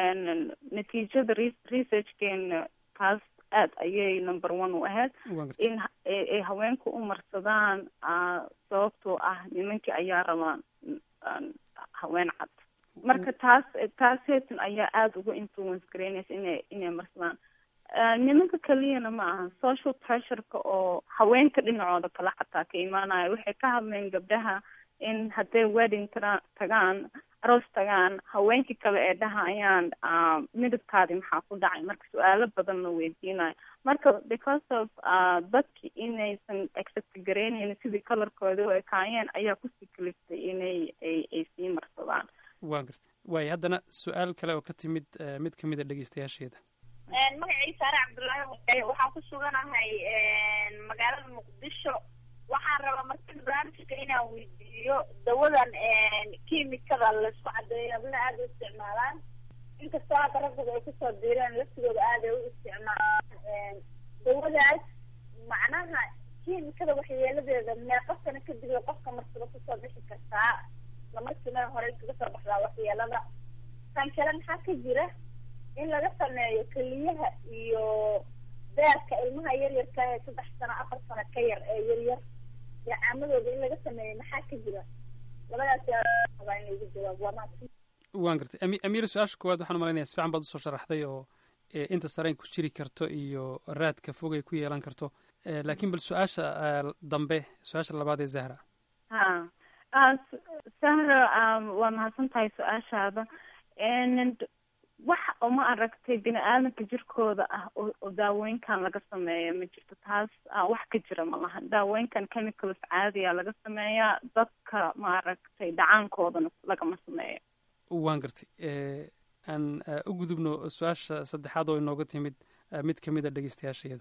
n natiijada re- researchkeena taas aad ayay number one u ahayd Waan gartay. in ha- ay ay haweenku u marsadaan ah, sababtoo ah nimankii ayaa rabaan mm, haween cad marka taas taas heetan ayaa aada uga influence gareynaysa inay inay marsadaan Ah, nimanka keliyana ma aha social pressureka oo haweenka dhinacooda kale xataa ka imaanaya waxay ka hadleen gabdhaha in hadday wedding tara tagaan aroos tagaan haweenkii kale ee dhahayaan midabkaadi maxaa ku dhacay marka su-aalo badan la weydiinayo marka because of dadki inaysan accept gareyneyn sidii colorkooda u ekaayeen ayaa kusii kaliftay inay ay ay sii marsadaan waa gartay waayo haddana su-aal kale oo ka timid mid kamid a dhegeystayaasheeda magacii saare cabdullaahi waxaan ku suganahay magaalada muqdisho waxaan rabaa marka barnaamijka inaan weydiiyo dawadan kiimikada laisku cadeeyo habla aada u isticmaalaan inkastoo hadda raggooda ay kusoo diireen laftigooda aada ay u isticmaalaan dawadaas macnaha kiimikada waxyeeladeeda meeqa sano kadib ay qofka marsada kusoo bixi kartaa lamarkiina hore kaga soo baxdaa waxyeelada tan kale maxaa ka jira in laga sameeyo keliyaha iyo beerka ilmaha yaryarka ee saddex sano afar sano ka yar ee yaryar caamadooda in laga sameeyo maxaa ka jira labadaas rabaa in lagu jawaabo waa mahadsan waan gartay ami amiira su-aasha koowaad waxaan umalaynaya si fiican baad usoo sharaxday oo inta sarayn ku jiri karto iyo raadka fog ay ku yeelan karto laakiin bal su-aasha dambe su-aasha labaad ee zahra ha sahra waa mahadsan tahay su-aashaada wax uma aragtay bini aadamka jirkooda ah oo daawooyinkan laga sameeya ma jirto taas wax ka jira ma laha daawooyinkan chemicals caadiya laga sameeyaa dadka maaragtay dhacaankoodana lagama sameeyo waan gartay aan u gudubno su-aasha saddexaad oo inooga timid mid kamid a dhegeystayaasheeda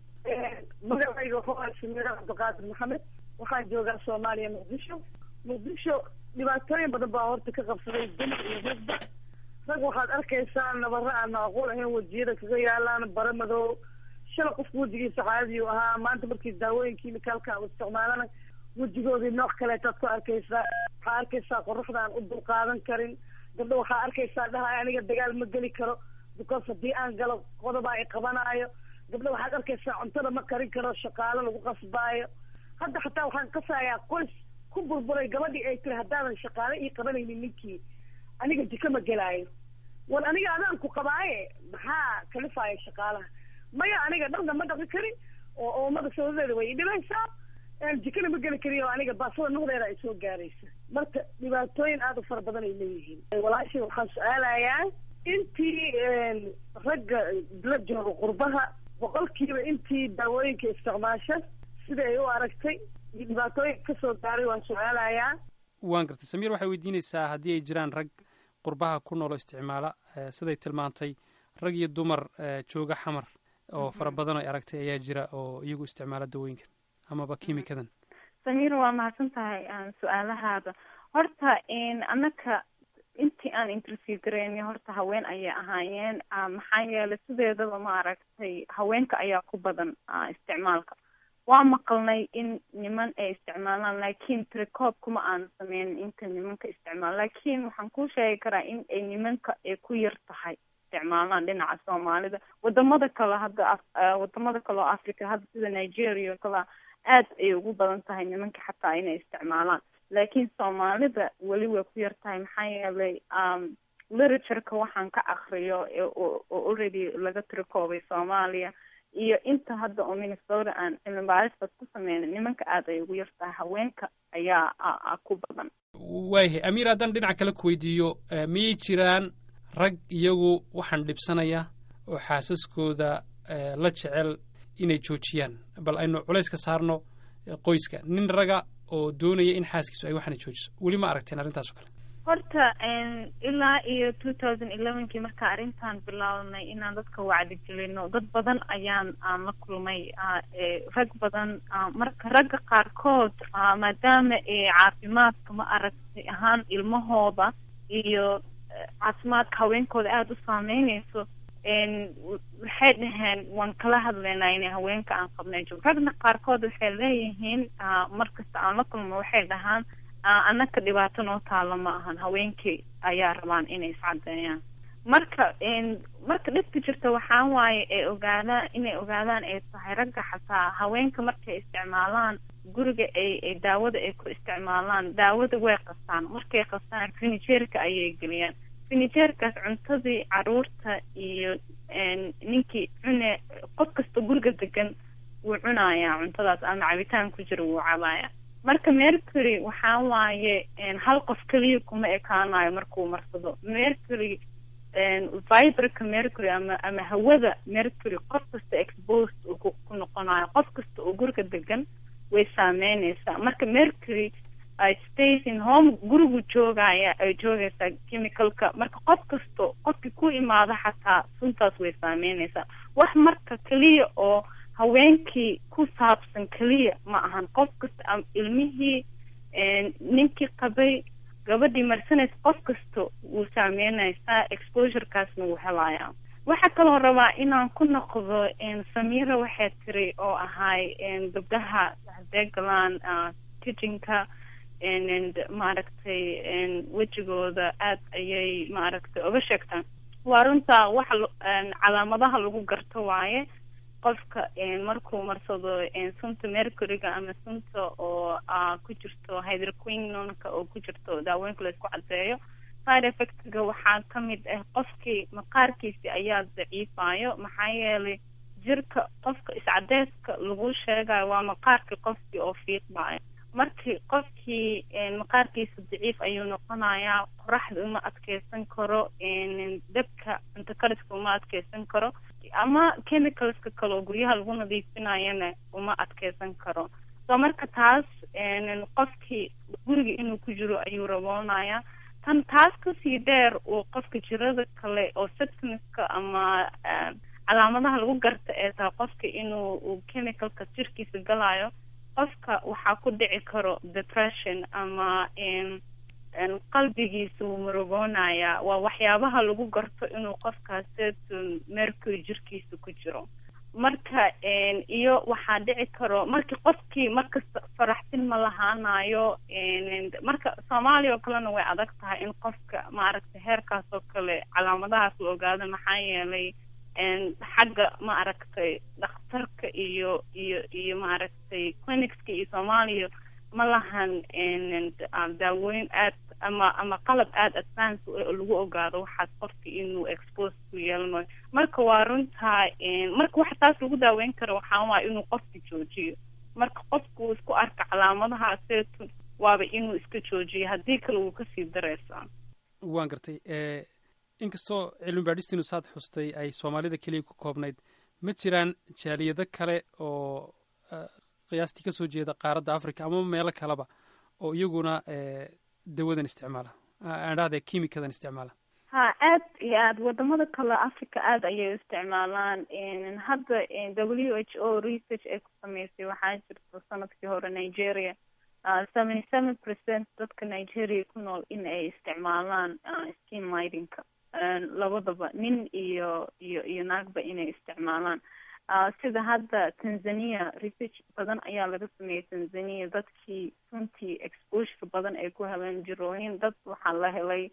magacayga wuxuu ah shimiiro cabdiqaadir maxamed waxaan joogaa soomaaliya muqdisho muqdisho dhibaatooyin badan baa horta ka qabsaday dumar iyo ragba rag waxaad arkaysaa nabaro aan macquul ahayn wejiyada kaga yaalaan bara madow shala qofka wejigiisa caadiyu ahaa maanta markii daawooyin kimicalka u isticmaalana wejigoodii nooc kaleetaad ku arkaysaa waxaa arkaysaa qoraxda aan u dulqaadan karin gabdho waxaa arkaysaa dhahay aniga dagaal ma geli karo because haddii aan galo qodobaa i qabanaayo gabdho waxaad arkaysaa cuntada ma karin karo shaqaalo lagu qasbaayo hadda xataa waxaan kasayaa qoys ku burburay gabadhii ay tiri haddaadan shaqaale ii qabanaynin ninkii aniga jiko ma gelaayo war aniga adaan ku qabaaye maxaa kalifaaya shaqaalaha maya aniga dharna ma dhaqi karin oo oomada sabadeeda way idhibaysaa jikana ma geli kariyo aniga baasada nuqdeeda ay soo gaaraysa marka dhibaatooyin aada u fara badan ay leeyihiin walaashii waxaan su-aalayaa intii ragga la jooga qurbaha boqolkiiba intii daawooyinka isticmaasha sida ay u aragtay iyo dhibaatooyinka kasoo gaaray waan su-aalayaa waan gartay samiir waxay weydiinaysaa haddii ay jiraan rag qurbaha ku noolo isticmaala siday tilmaantay rag iyo dumar jooga xamar oo fara badan ay aragtay ayaa jira oo iyagu isticmaala dawooyinkan amaba kiimikadan samiir waa mahadsan tahay su-aalahaada horta annaka intii aan interview gareyni horta haween ayay ahaayeen maxaa yeelay sideedaba ma aragtay haweenka ayaa ku badan isticmaalka waa maqalnay in niman ay isticmaalaan laakiin tricoob kuma aan sameynin inta nimanka isticmaal laakiin waxaan kuu sheegi karaa in ay nimanka ay ku yar tahay isticmaalaan dhinaca soomaalida wadamada kale hadda wadamada kale oo africa hadda sida nigeria o kale aad ay ugu badan tahay nimanka xataa inay isticmaalaan laakiin soomaalida weli way ku yar tahay maxaa yeelay literatureka waxaan ka akriyo oo already laga trikoobay soomaaliya iyo inta hadda oo minnesota aan cilmi baaristas ku sameyna nimanka aada ay ugu yar tahay haweenka ayaa ku badan waayahay amiir haddaan dhinac kale ku weydiiyo miyay jiraan rag iyagu waxaan dhibsanaya oo xaasaskooda la jecel inay joojiyaan bal aynu culays ka saarno qoyska nin raga oo doonaya in xaaskiisu ay waxaana joojiso weli ma aragteen arrintaas o kale horta ilaa iyo two thousand elevenkii markaa arrintan bilownay inaan dadka wacdi gelino dad badan ayaan aan la kulmay rag badan marka ragga qaarkood maadaama caafimaadka ma aragtay ahaan ilmahooda iyo caafimaadka haweenkooda aada u saameyneyso waxay dhaheen waan kala hadlaynaa inay haweenka aan qabnay joog ragna qaarkood waxay leeyihiin markasta aan la kulmo waxay dhahaan annaka dhibaato noo taalo ma ahan haweenkii ayaa rabaan inay iscadeeyaan marka marka dhibka jirta waxaa waaye ay ogaadaan inay ogaadaan ay tahay ragga xataa haweenka markay isticmaalaan guriga ay ay daawada ay ku isticmaalaan daawada way qastaan markay qastaan finijeerka ayay geliyaan finijeerkaas cuntadii caruurta iyo ninkii cune qof kasta guriga degan wuu cunayaa cuntadaas ama cabitaan ku jira wuu cabaaya marka mercury waxaa waaye hal qof keliya kuma ekaanayo markuu marsado mercury viberka mercury ama ama hawada mercury qof kasta exposed uu ku ku noqonayo qof kasta oo guriga degan way saameyneysaa marka mercury station home gurigu joogaya ay joogaysaa chemicalka marka qof kasto qofkii ku imaado xataa suntaas way saameyneysaa wax marka keliya oo haweenkii ku saabsan keliya ma ahan qof kasta ilmihii ninkii qabay gabadhii marsanaysa qof kasta wuu saameynaysaa exposurekaasna wuu helayaa waxaa kaloo rabaa inaan ku noqdo samira waxay tiri oo ahay gabdhaha hadee galaan kitchenka maaragtay wejigooda aad ayay maaragtay oga sheegtaan waa runtaa waxa calaamadaha lagu garto waaye qofka markuu marsado sunta mercuryga ama sunta oo ku jirto hydroquinonka oo ku jirto daawooyinka laisku cadeeyo side effectga waxaa kamid ah qofkii maqaarkiisi ayaa daciifayo maxaa yeelay jirka qofka iscadeyska lagu sheegayo waa maqaarkii qofkii oo fiiqbayo markii qofkii maqaarkiisa daciif ayuu noqonayaa qoraxda uma adkeysan karo dabka cuntakariska uma adkeysan karo ama chemicalska kale oo guryaha lagu nadiifinayana uma adkeysan karo so marka taas qofkii guriga inuu ku jiro ayuu raboonayaa tan taas kasii dheer uu qofka jirada kale oo symptomska ama calaamadaha lagu garta ee tahay qofka inuu chemicalka jirkiisa galayo qofka waxaa ku dhici karo depression ama qalbigiisa wuu murugoonayaa waa waxyaabaha lagu garto inuu qofkaas mercury jirkiisa ku jiro marka iyo waxaa dhici karo markii qofkii markasta faraxsin ma lahaanayo marka soomaaliya oo kalena way adag tahay in qofka maaragtay heerkaas oo kale calaamadahaas la ogaado maxaa yeelay xagga maaragtay dhakhtarka iyo iyo iyo maaragtay clinicska iyo soomaaliya ma lahan daawooyin aad ama ama qalab aada advance lagu ogaado waxaas qofka inuu expose ku yeelanayo marka waa runtaa marka waxa taas lagu daaweyn karo waxaa waaya inuu qofka joojiyo marka qofku uu isku arka calaamadaha seetu waaba inuu iska joojiyo haddii kale wuu kasii dareysaa waan gartay inkastoo cilmi baadhistiinu saad xustay ay soomaalida keliya ku koobnayd ma jiraan jaaliyado kale oo qiyaastii kasoo jeeda qaaradda africa ama meelo kaleba oo iyaguna dawadan isticmaala aan dhahda kimikadan isticmaala ha aad iyo aad wadamada kale africa aada ayay u isticmaalaan hadda w h o research ay ku sameysay waxaa jirta sanadkii hore nigeria seventy seven percent dadka nigeria ku nool in ay isticmaalaan skin lightingka labadaba nin iyo iyo iyo naagba inay isticmaalaan sida hadda tanzania research badan ayaa laga sameeyay tanzania dadkii runtii exposure badan ay ku heleen jirooyin dad waxaa la helay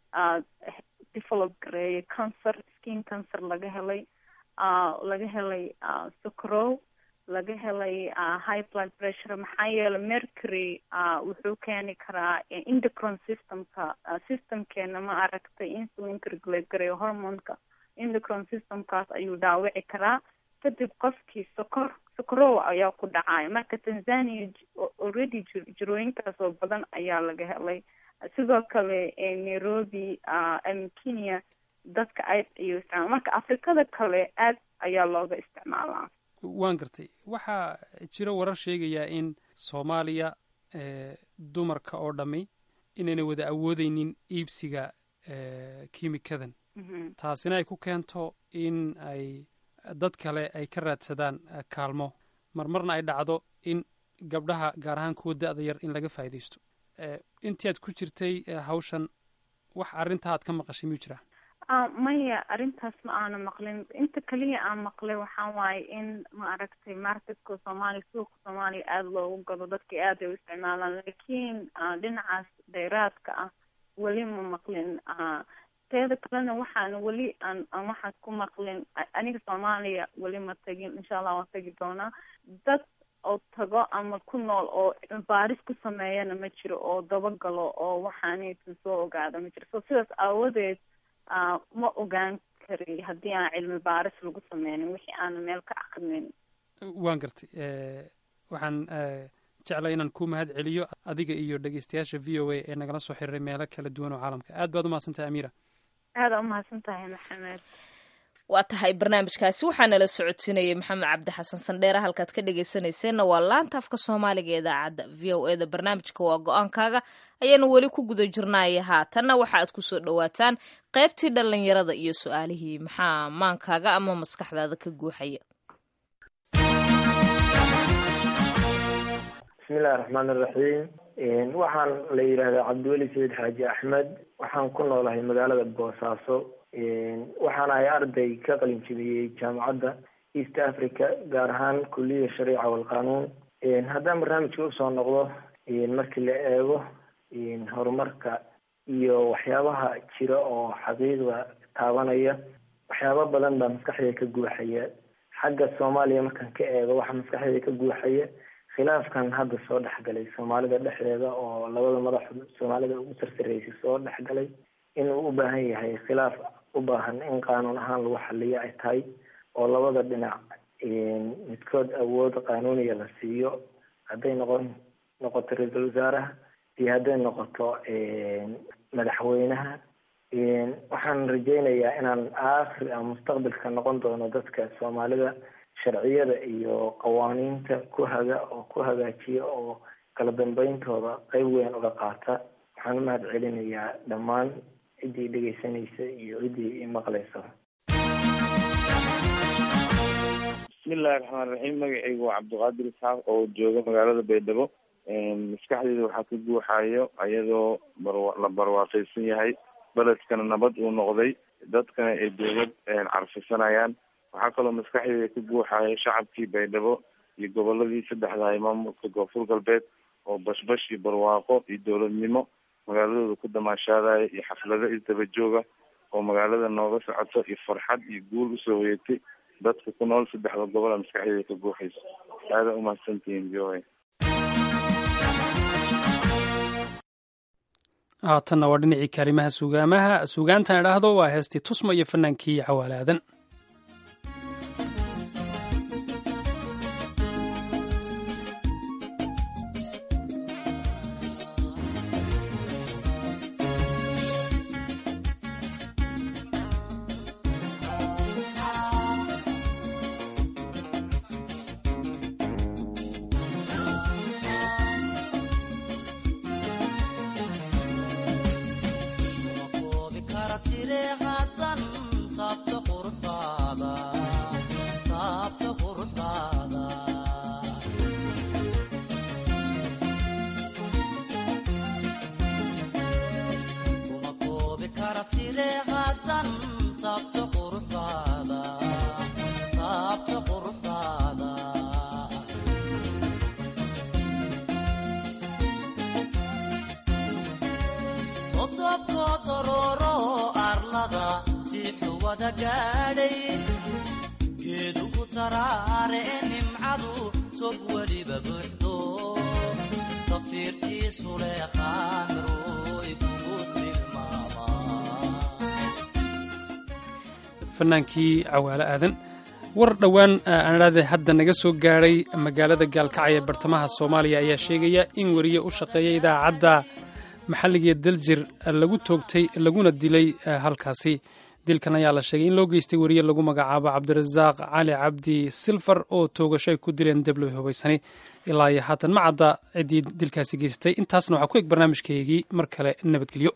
develop gareeyay cancer skin cancer laga helay laga helay socrow laga helay high blood pressure maxaa yeelay mercury wuxuu keeni karaa indocron systemka systemkeena ma aragtay insulinka regulate gareeyo hormonka indocron systemkaas ayuu dhaawici karaa kadib qofkii sokor sokorow ayaa ku dhacaya marka tanzania already jirooyinkaas oo badan ayaa laga helay sidoo kale nairobi kenya dadka aad ayuu isticmaala marka afrikada kale aad ayaa looga isticmaalaa waan gartay waxaa jira warar sheegayaa in soomaaliya dumarka oo dhammi inayna wada awoodeynin iibsiga kimikadan taasina ay ku keento in ay dad kale ay ka raadsadaan kaalmo marmarna ay dhacdo in gabdhaha gaar ahaan kuwa da-da yar in laga faa'iidaysto intii aad ku jirtay hawshan wax arrintaa aad ka maqashay miyuu jiraa maya arrintaas ma aana maqlin inta keliya aan maqlay waxaa waaye in ma aragtay marketka soomaaliya suuqa soomaaliya aada loogu gado dadka aad ay u isticmaalaan laakiin dhinacaas dheeraadka ah weli ma maqlin teeda kalena waxaan weli aan aan waxaas ku maqlin aniga soomaaliya weli ma tagin insha allah waan tagi doonaa dad oo tago ama ku nool oo baaris ku sameeyana ma jiro oo dabagalo oo waxaanaysan soo ogaada ma jiro so sidaas aawadeed ma ogaan kari haddii aan cilmi baaris lagu sameynin wixii aana meel ka akrinin waan gartay waxaan jecla inaan ku mahad celiyo adiga iyo dhegeystayaasha v o a ee nagala soo xiriiray meelo kala duwan oo caalamka aad baad umahadsantahay amiira aada umahadsan tahay maxamed waa tahay barnaamijkaasi waxaa nala socodsiinayay maxamed cabdi xasan sandheere halkaad ka dhegeysanayseena waa laanta afka soomaaliga ee idaacadda v o e da barnaamijka waa go-aankaaga ayaanu weli ku guda jirnaya haatanna waxa aad kusoo dhowaataan qaybtii dhallinyarada iyo su-aalihii maxaa maankaaga ama maskaxdaada ka guuxaya bismillahi raxmaan iraxiim waxaan la yidhaahdaa cabdiweli sayid xaaji axmed waxaan ku noolahay magaalada boosaaso waxaan ahay arday ka qalin jebiyey jaamacadda east africa gaar ahaan kuliyada shariica walqanuun haddaan barnaamijka usoo noqdo markii la eego horumarka iyo waxyaabaha jira oo xaqiiqda taabanaya waxyaaba badan baa maskaxdayda ka guuxaya xagga soomaaliya markaan ka eego waxaa maskaxdayda ka guuxaya khilaafkan hadda soo dhexgalay soomaalida dhexdeeda oo labada madaxood soomaalida ugu sarsareysay soo dhexgalay inuu u baahan yahay khilaaf u baahan in qaanuun ahaan lagu xaliyo ay tahay oo labada dhinac midkood awood qaanuuniya la siiyo hadday noqon noqoto ra-iisul wasaaraha iyo hadday noqoto madaxweynaha waxaan rajeynayaa inaan aakhir ama mustaqbalka noqon doono dadka soomaalida sharciyada iyo qawaaniinta ku haga oo ku hagaajiya oo kala dambeyntooda qeyb weyn uga qaata waxaan u mahad celinayaa dhammaan ciddii dhegeysanaysa iyo ciddii imaqlaysa bismillahi raxmaan raxiim magacaygu waa cabdiqaadir isxaaq oo jooga magaalada baydhabo maskaxdeyda waxaa ka guuxayo ayadoo barwa- la barwaaqaysan yahay beledkana nabad uu noqday dadkana ay dowlad carfisanayaan waxaa kaloo maskaxdeyda ka guuxayo shacabkii baydhabo iyo goboladii saddexda ay maamulka koonfur galbeed oo bashbash iyo barwaaqo iyo dowladnimo magaaladooda ku damaashaadaya iyo xaflado isdaba jooga oo magaalada nooga socoto iyo farxad iyo guul usoo hoyatay dadka ku nool saddexda gobola maskaxdeyda ka guuxayso aada umahadsantihiin v o a haatanna waa dhinacii kaalimaha sugaamaha sugaantan idhaahdo waa heestii tusma iyo fanaankii cawaalaadan geedugu taraare nimcadu tog weliba buuxdo tafiirtiisu leeqaamiroy kugu fanaankii cawaale aadan war dhowaan aan idhaahde hadda naga soo gaadhay magaalada gaalkacyo ee bartamaha soomaaliya ayaa sheegaya in weriye u shaqeeya idaacadda maxalligaee daljir lagu toogtay laguna dilay halkaasi dilkan ayaa la sheegay in loo geystay weriye lagu magacaabo cabdirasaaq cali cabdi silfar oo toogasho ay ku dileen debloy hubaysani ilaa iyo haatan ma cadda ciddii dilkaasi geystay intaasna waxaa ku eg barnaamijkeygii mar kale nabadgelyo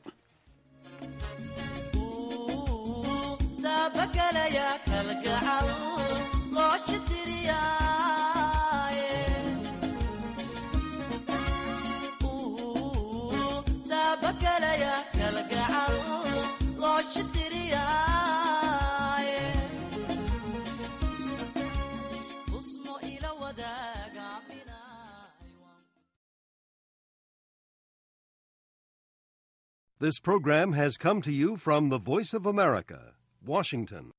This program has come to you from the Voice of America, Washington.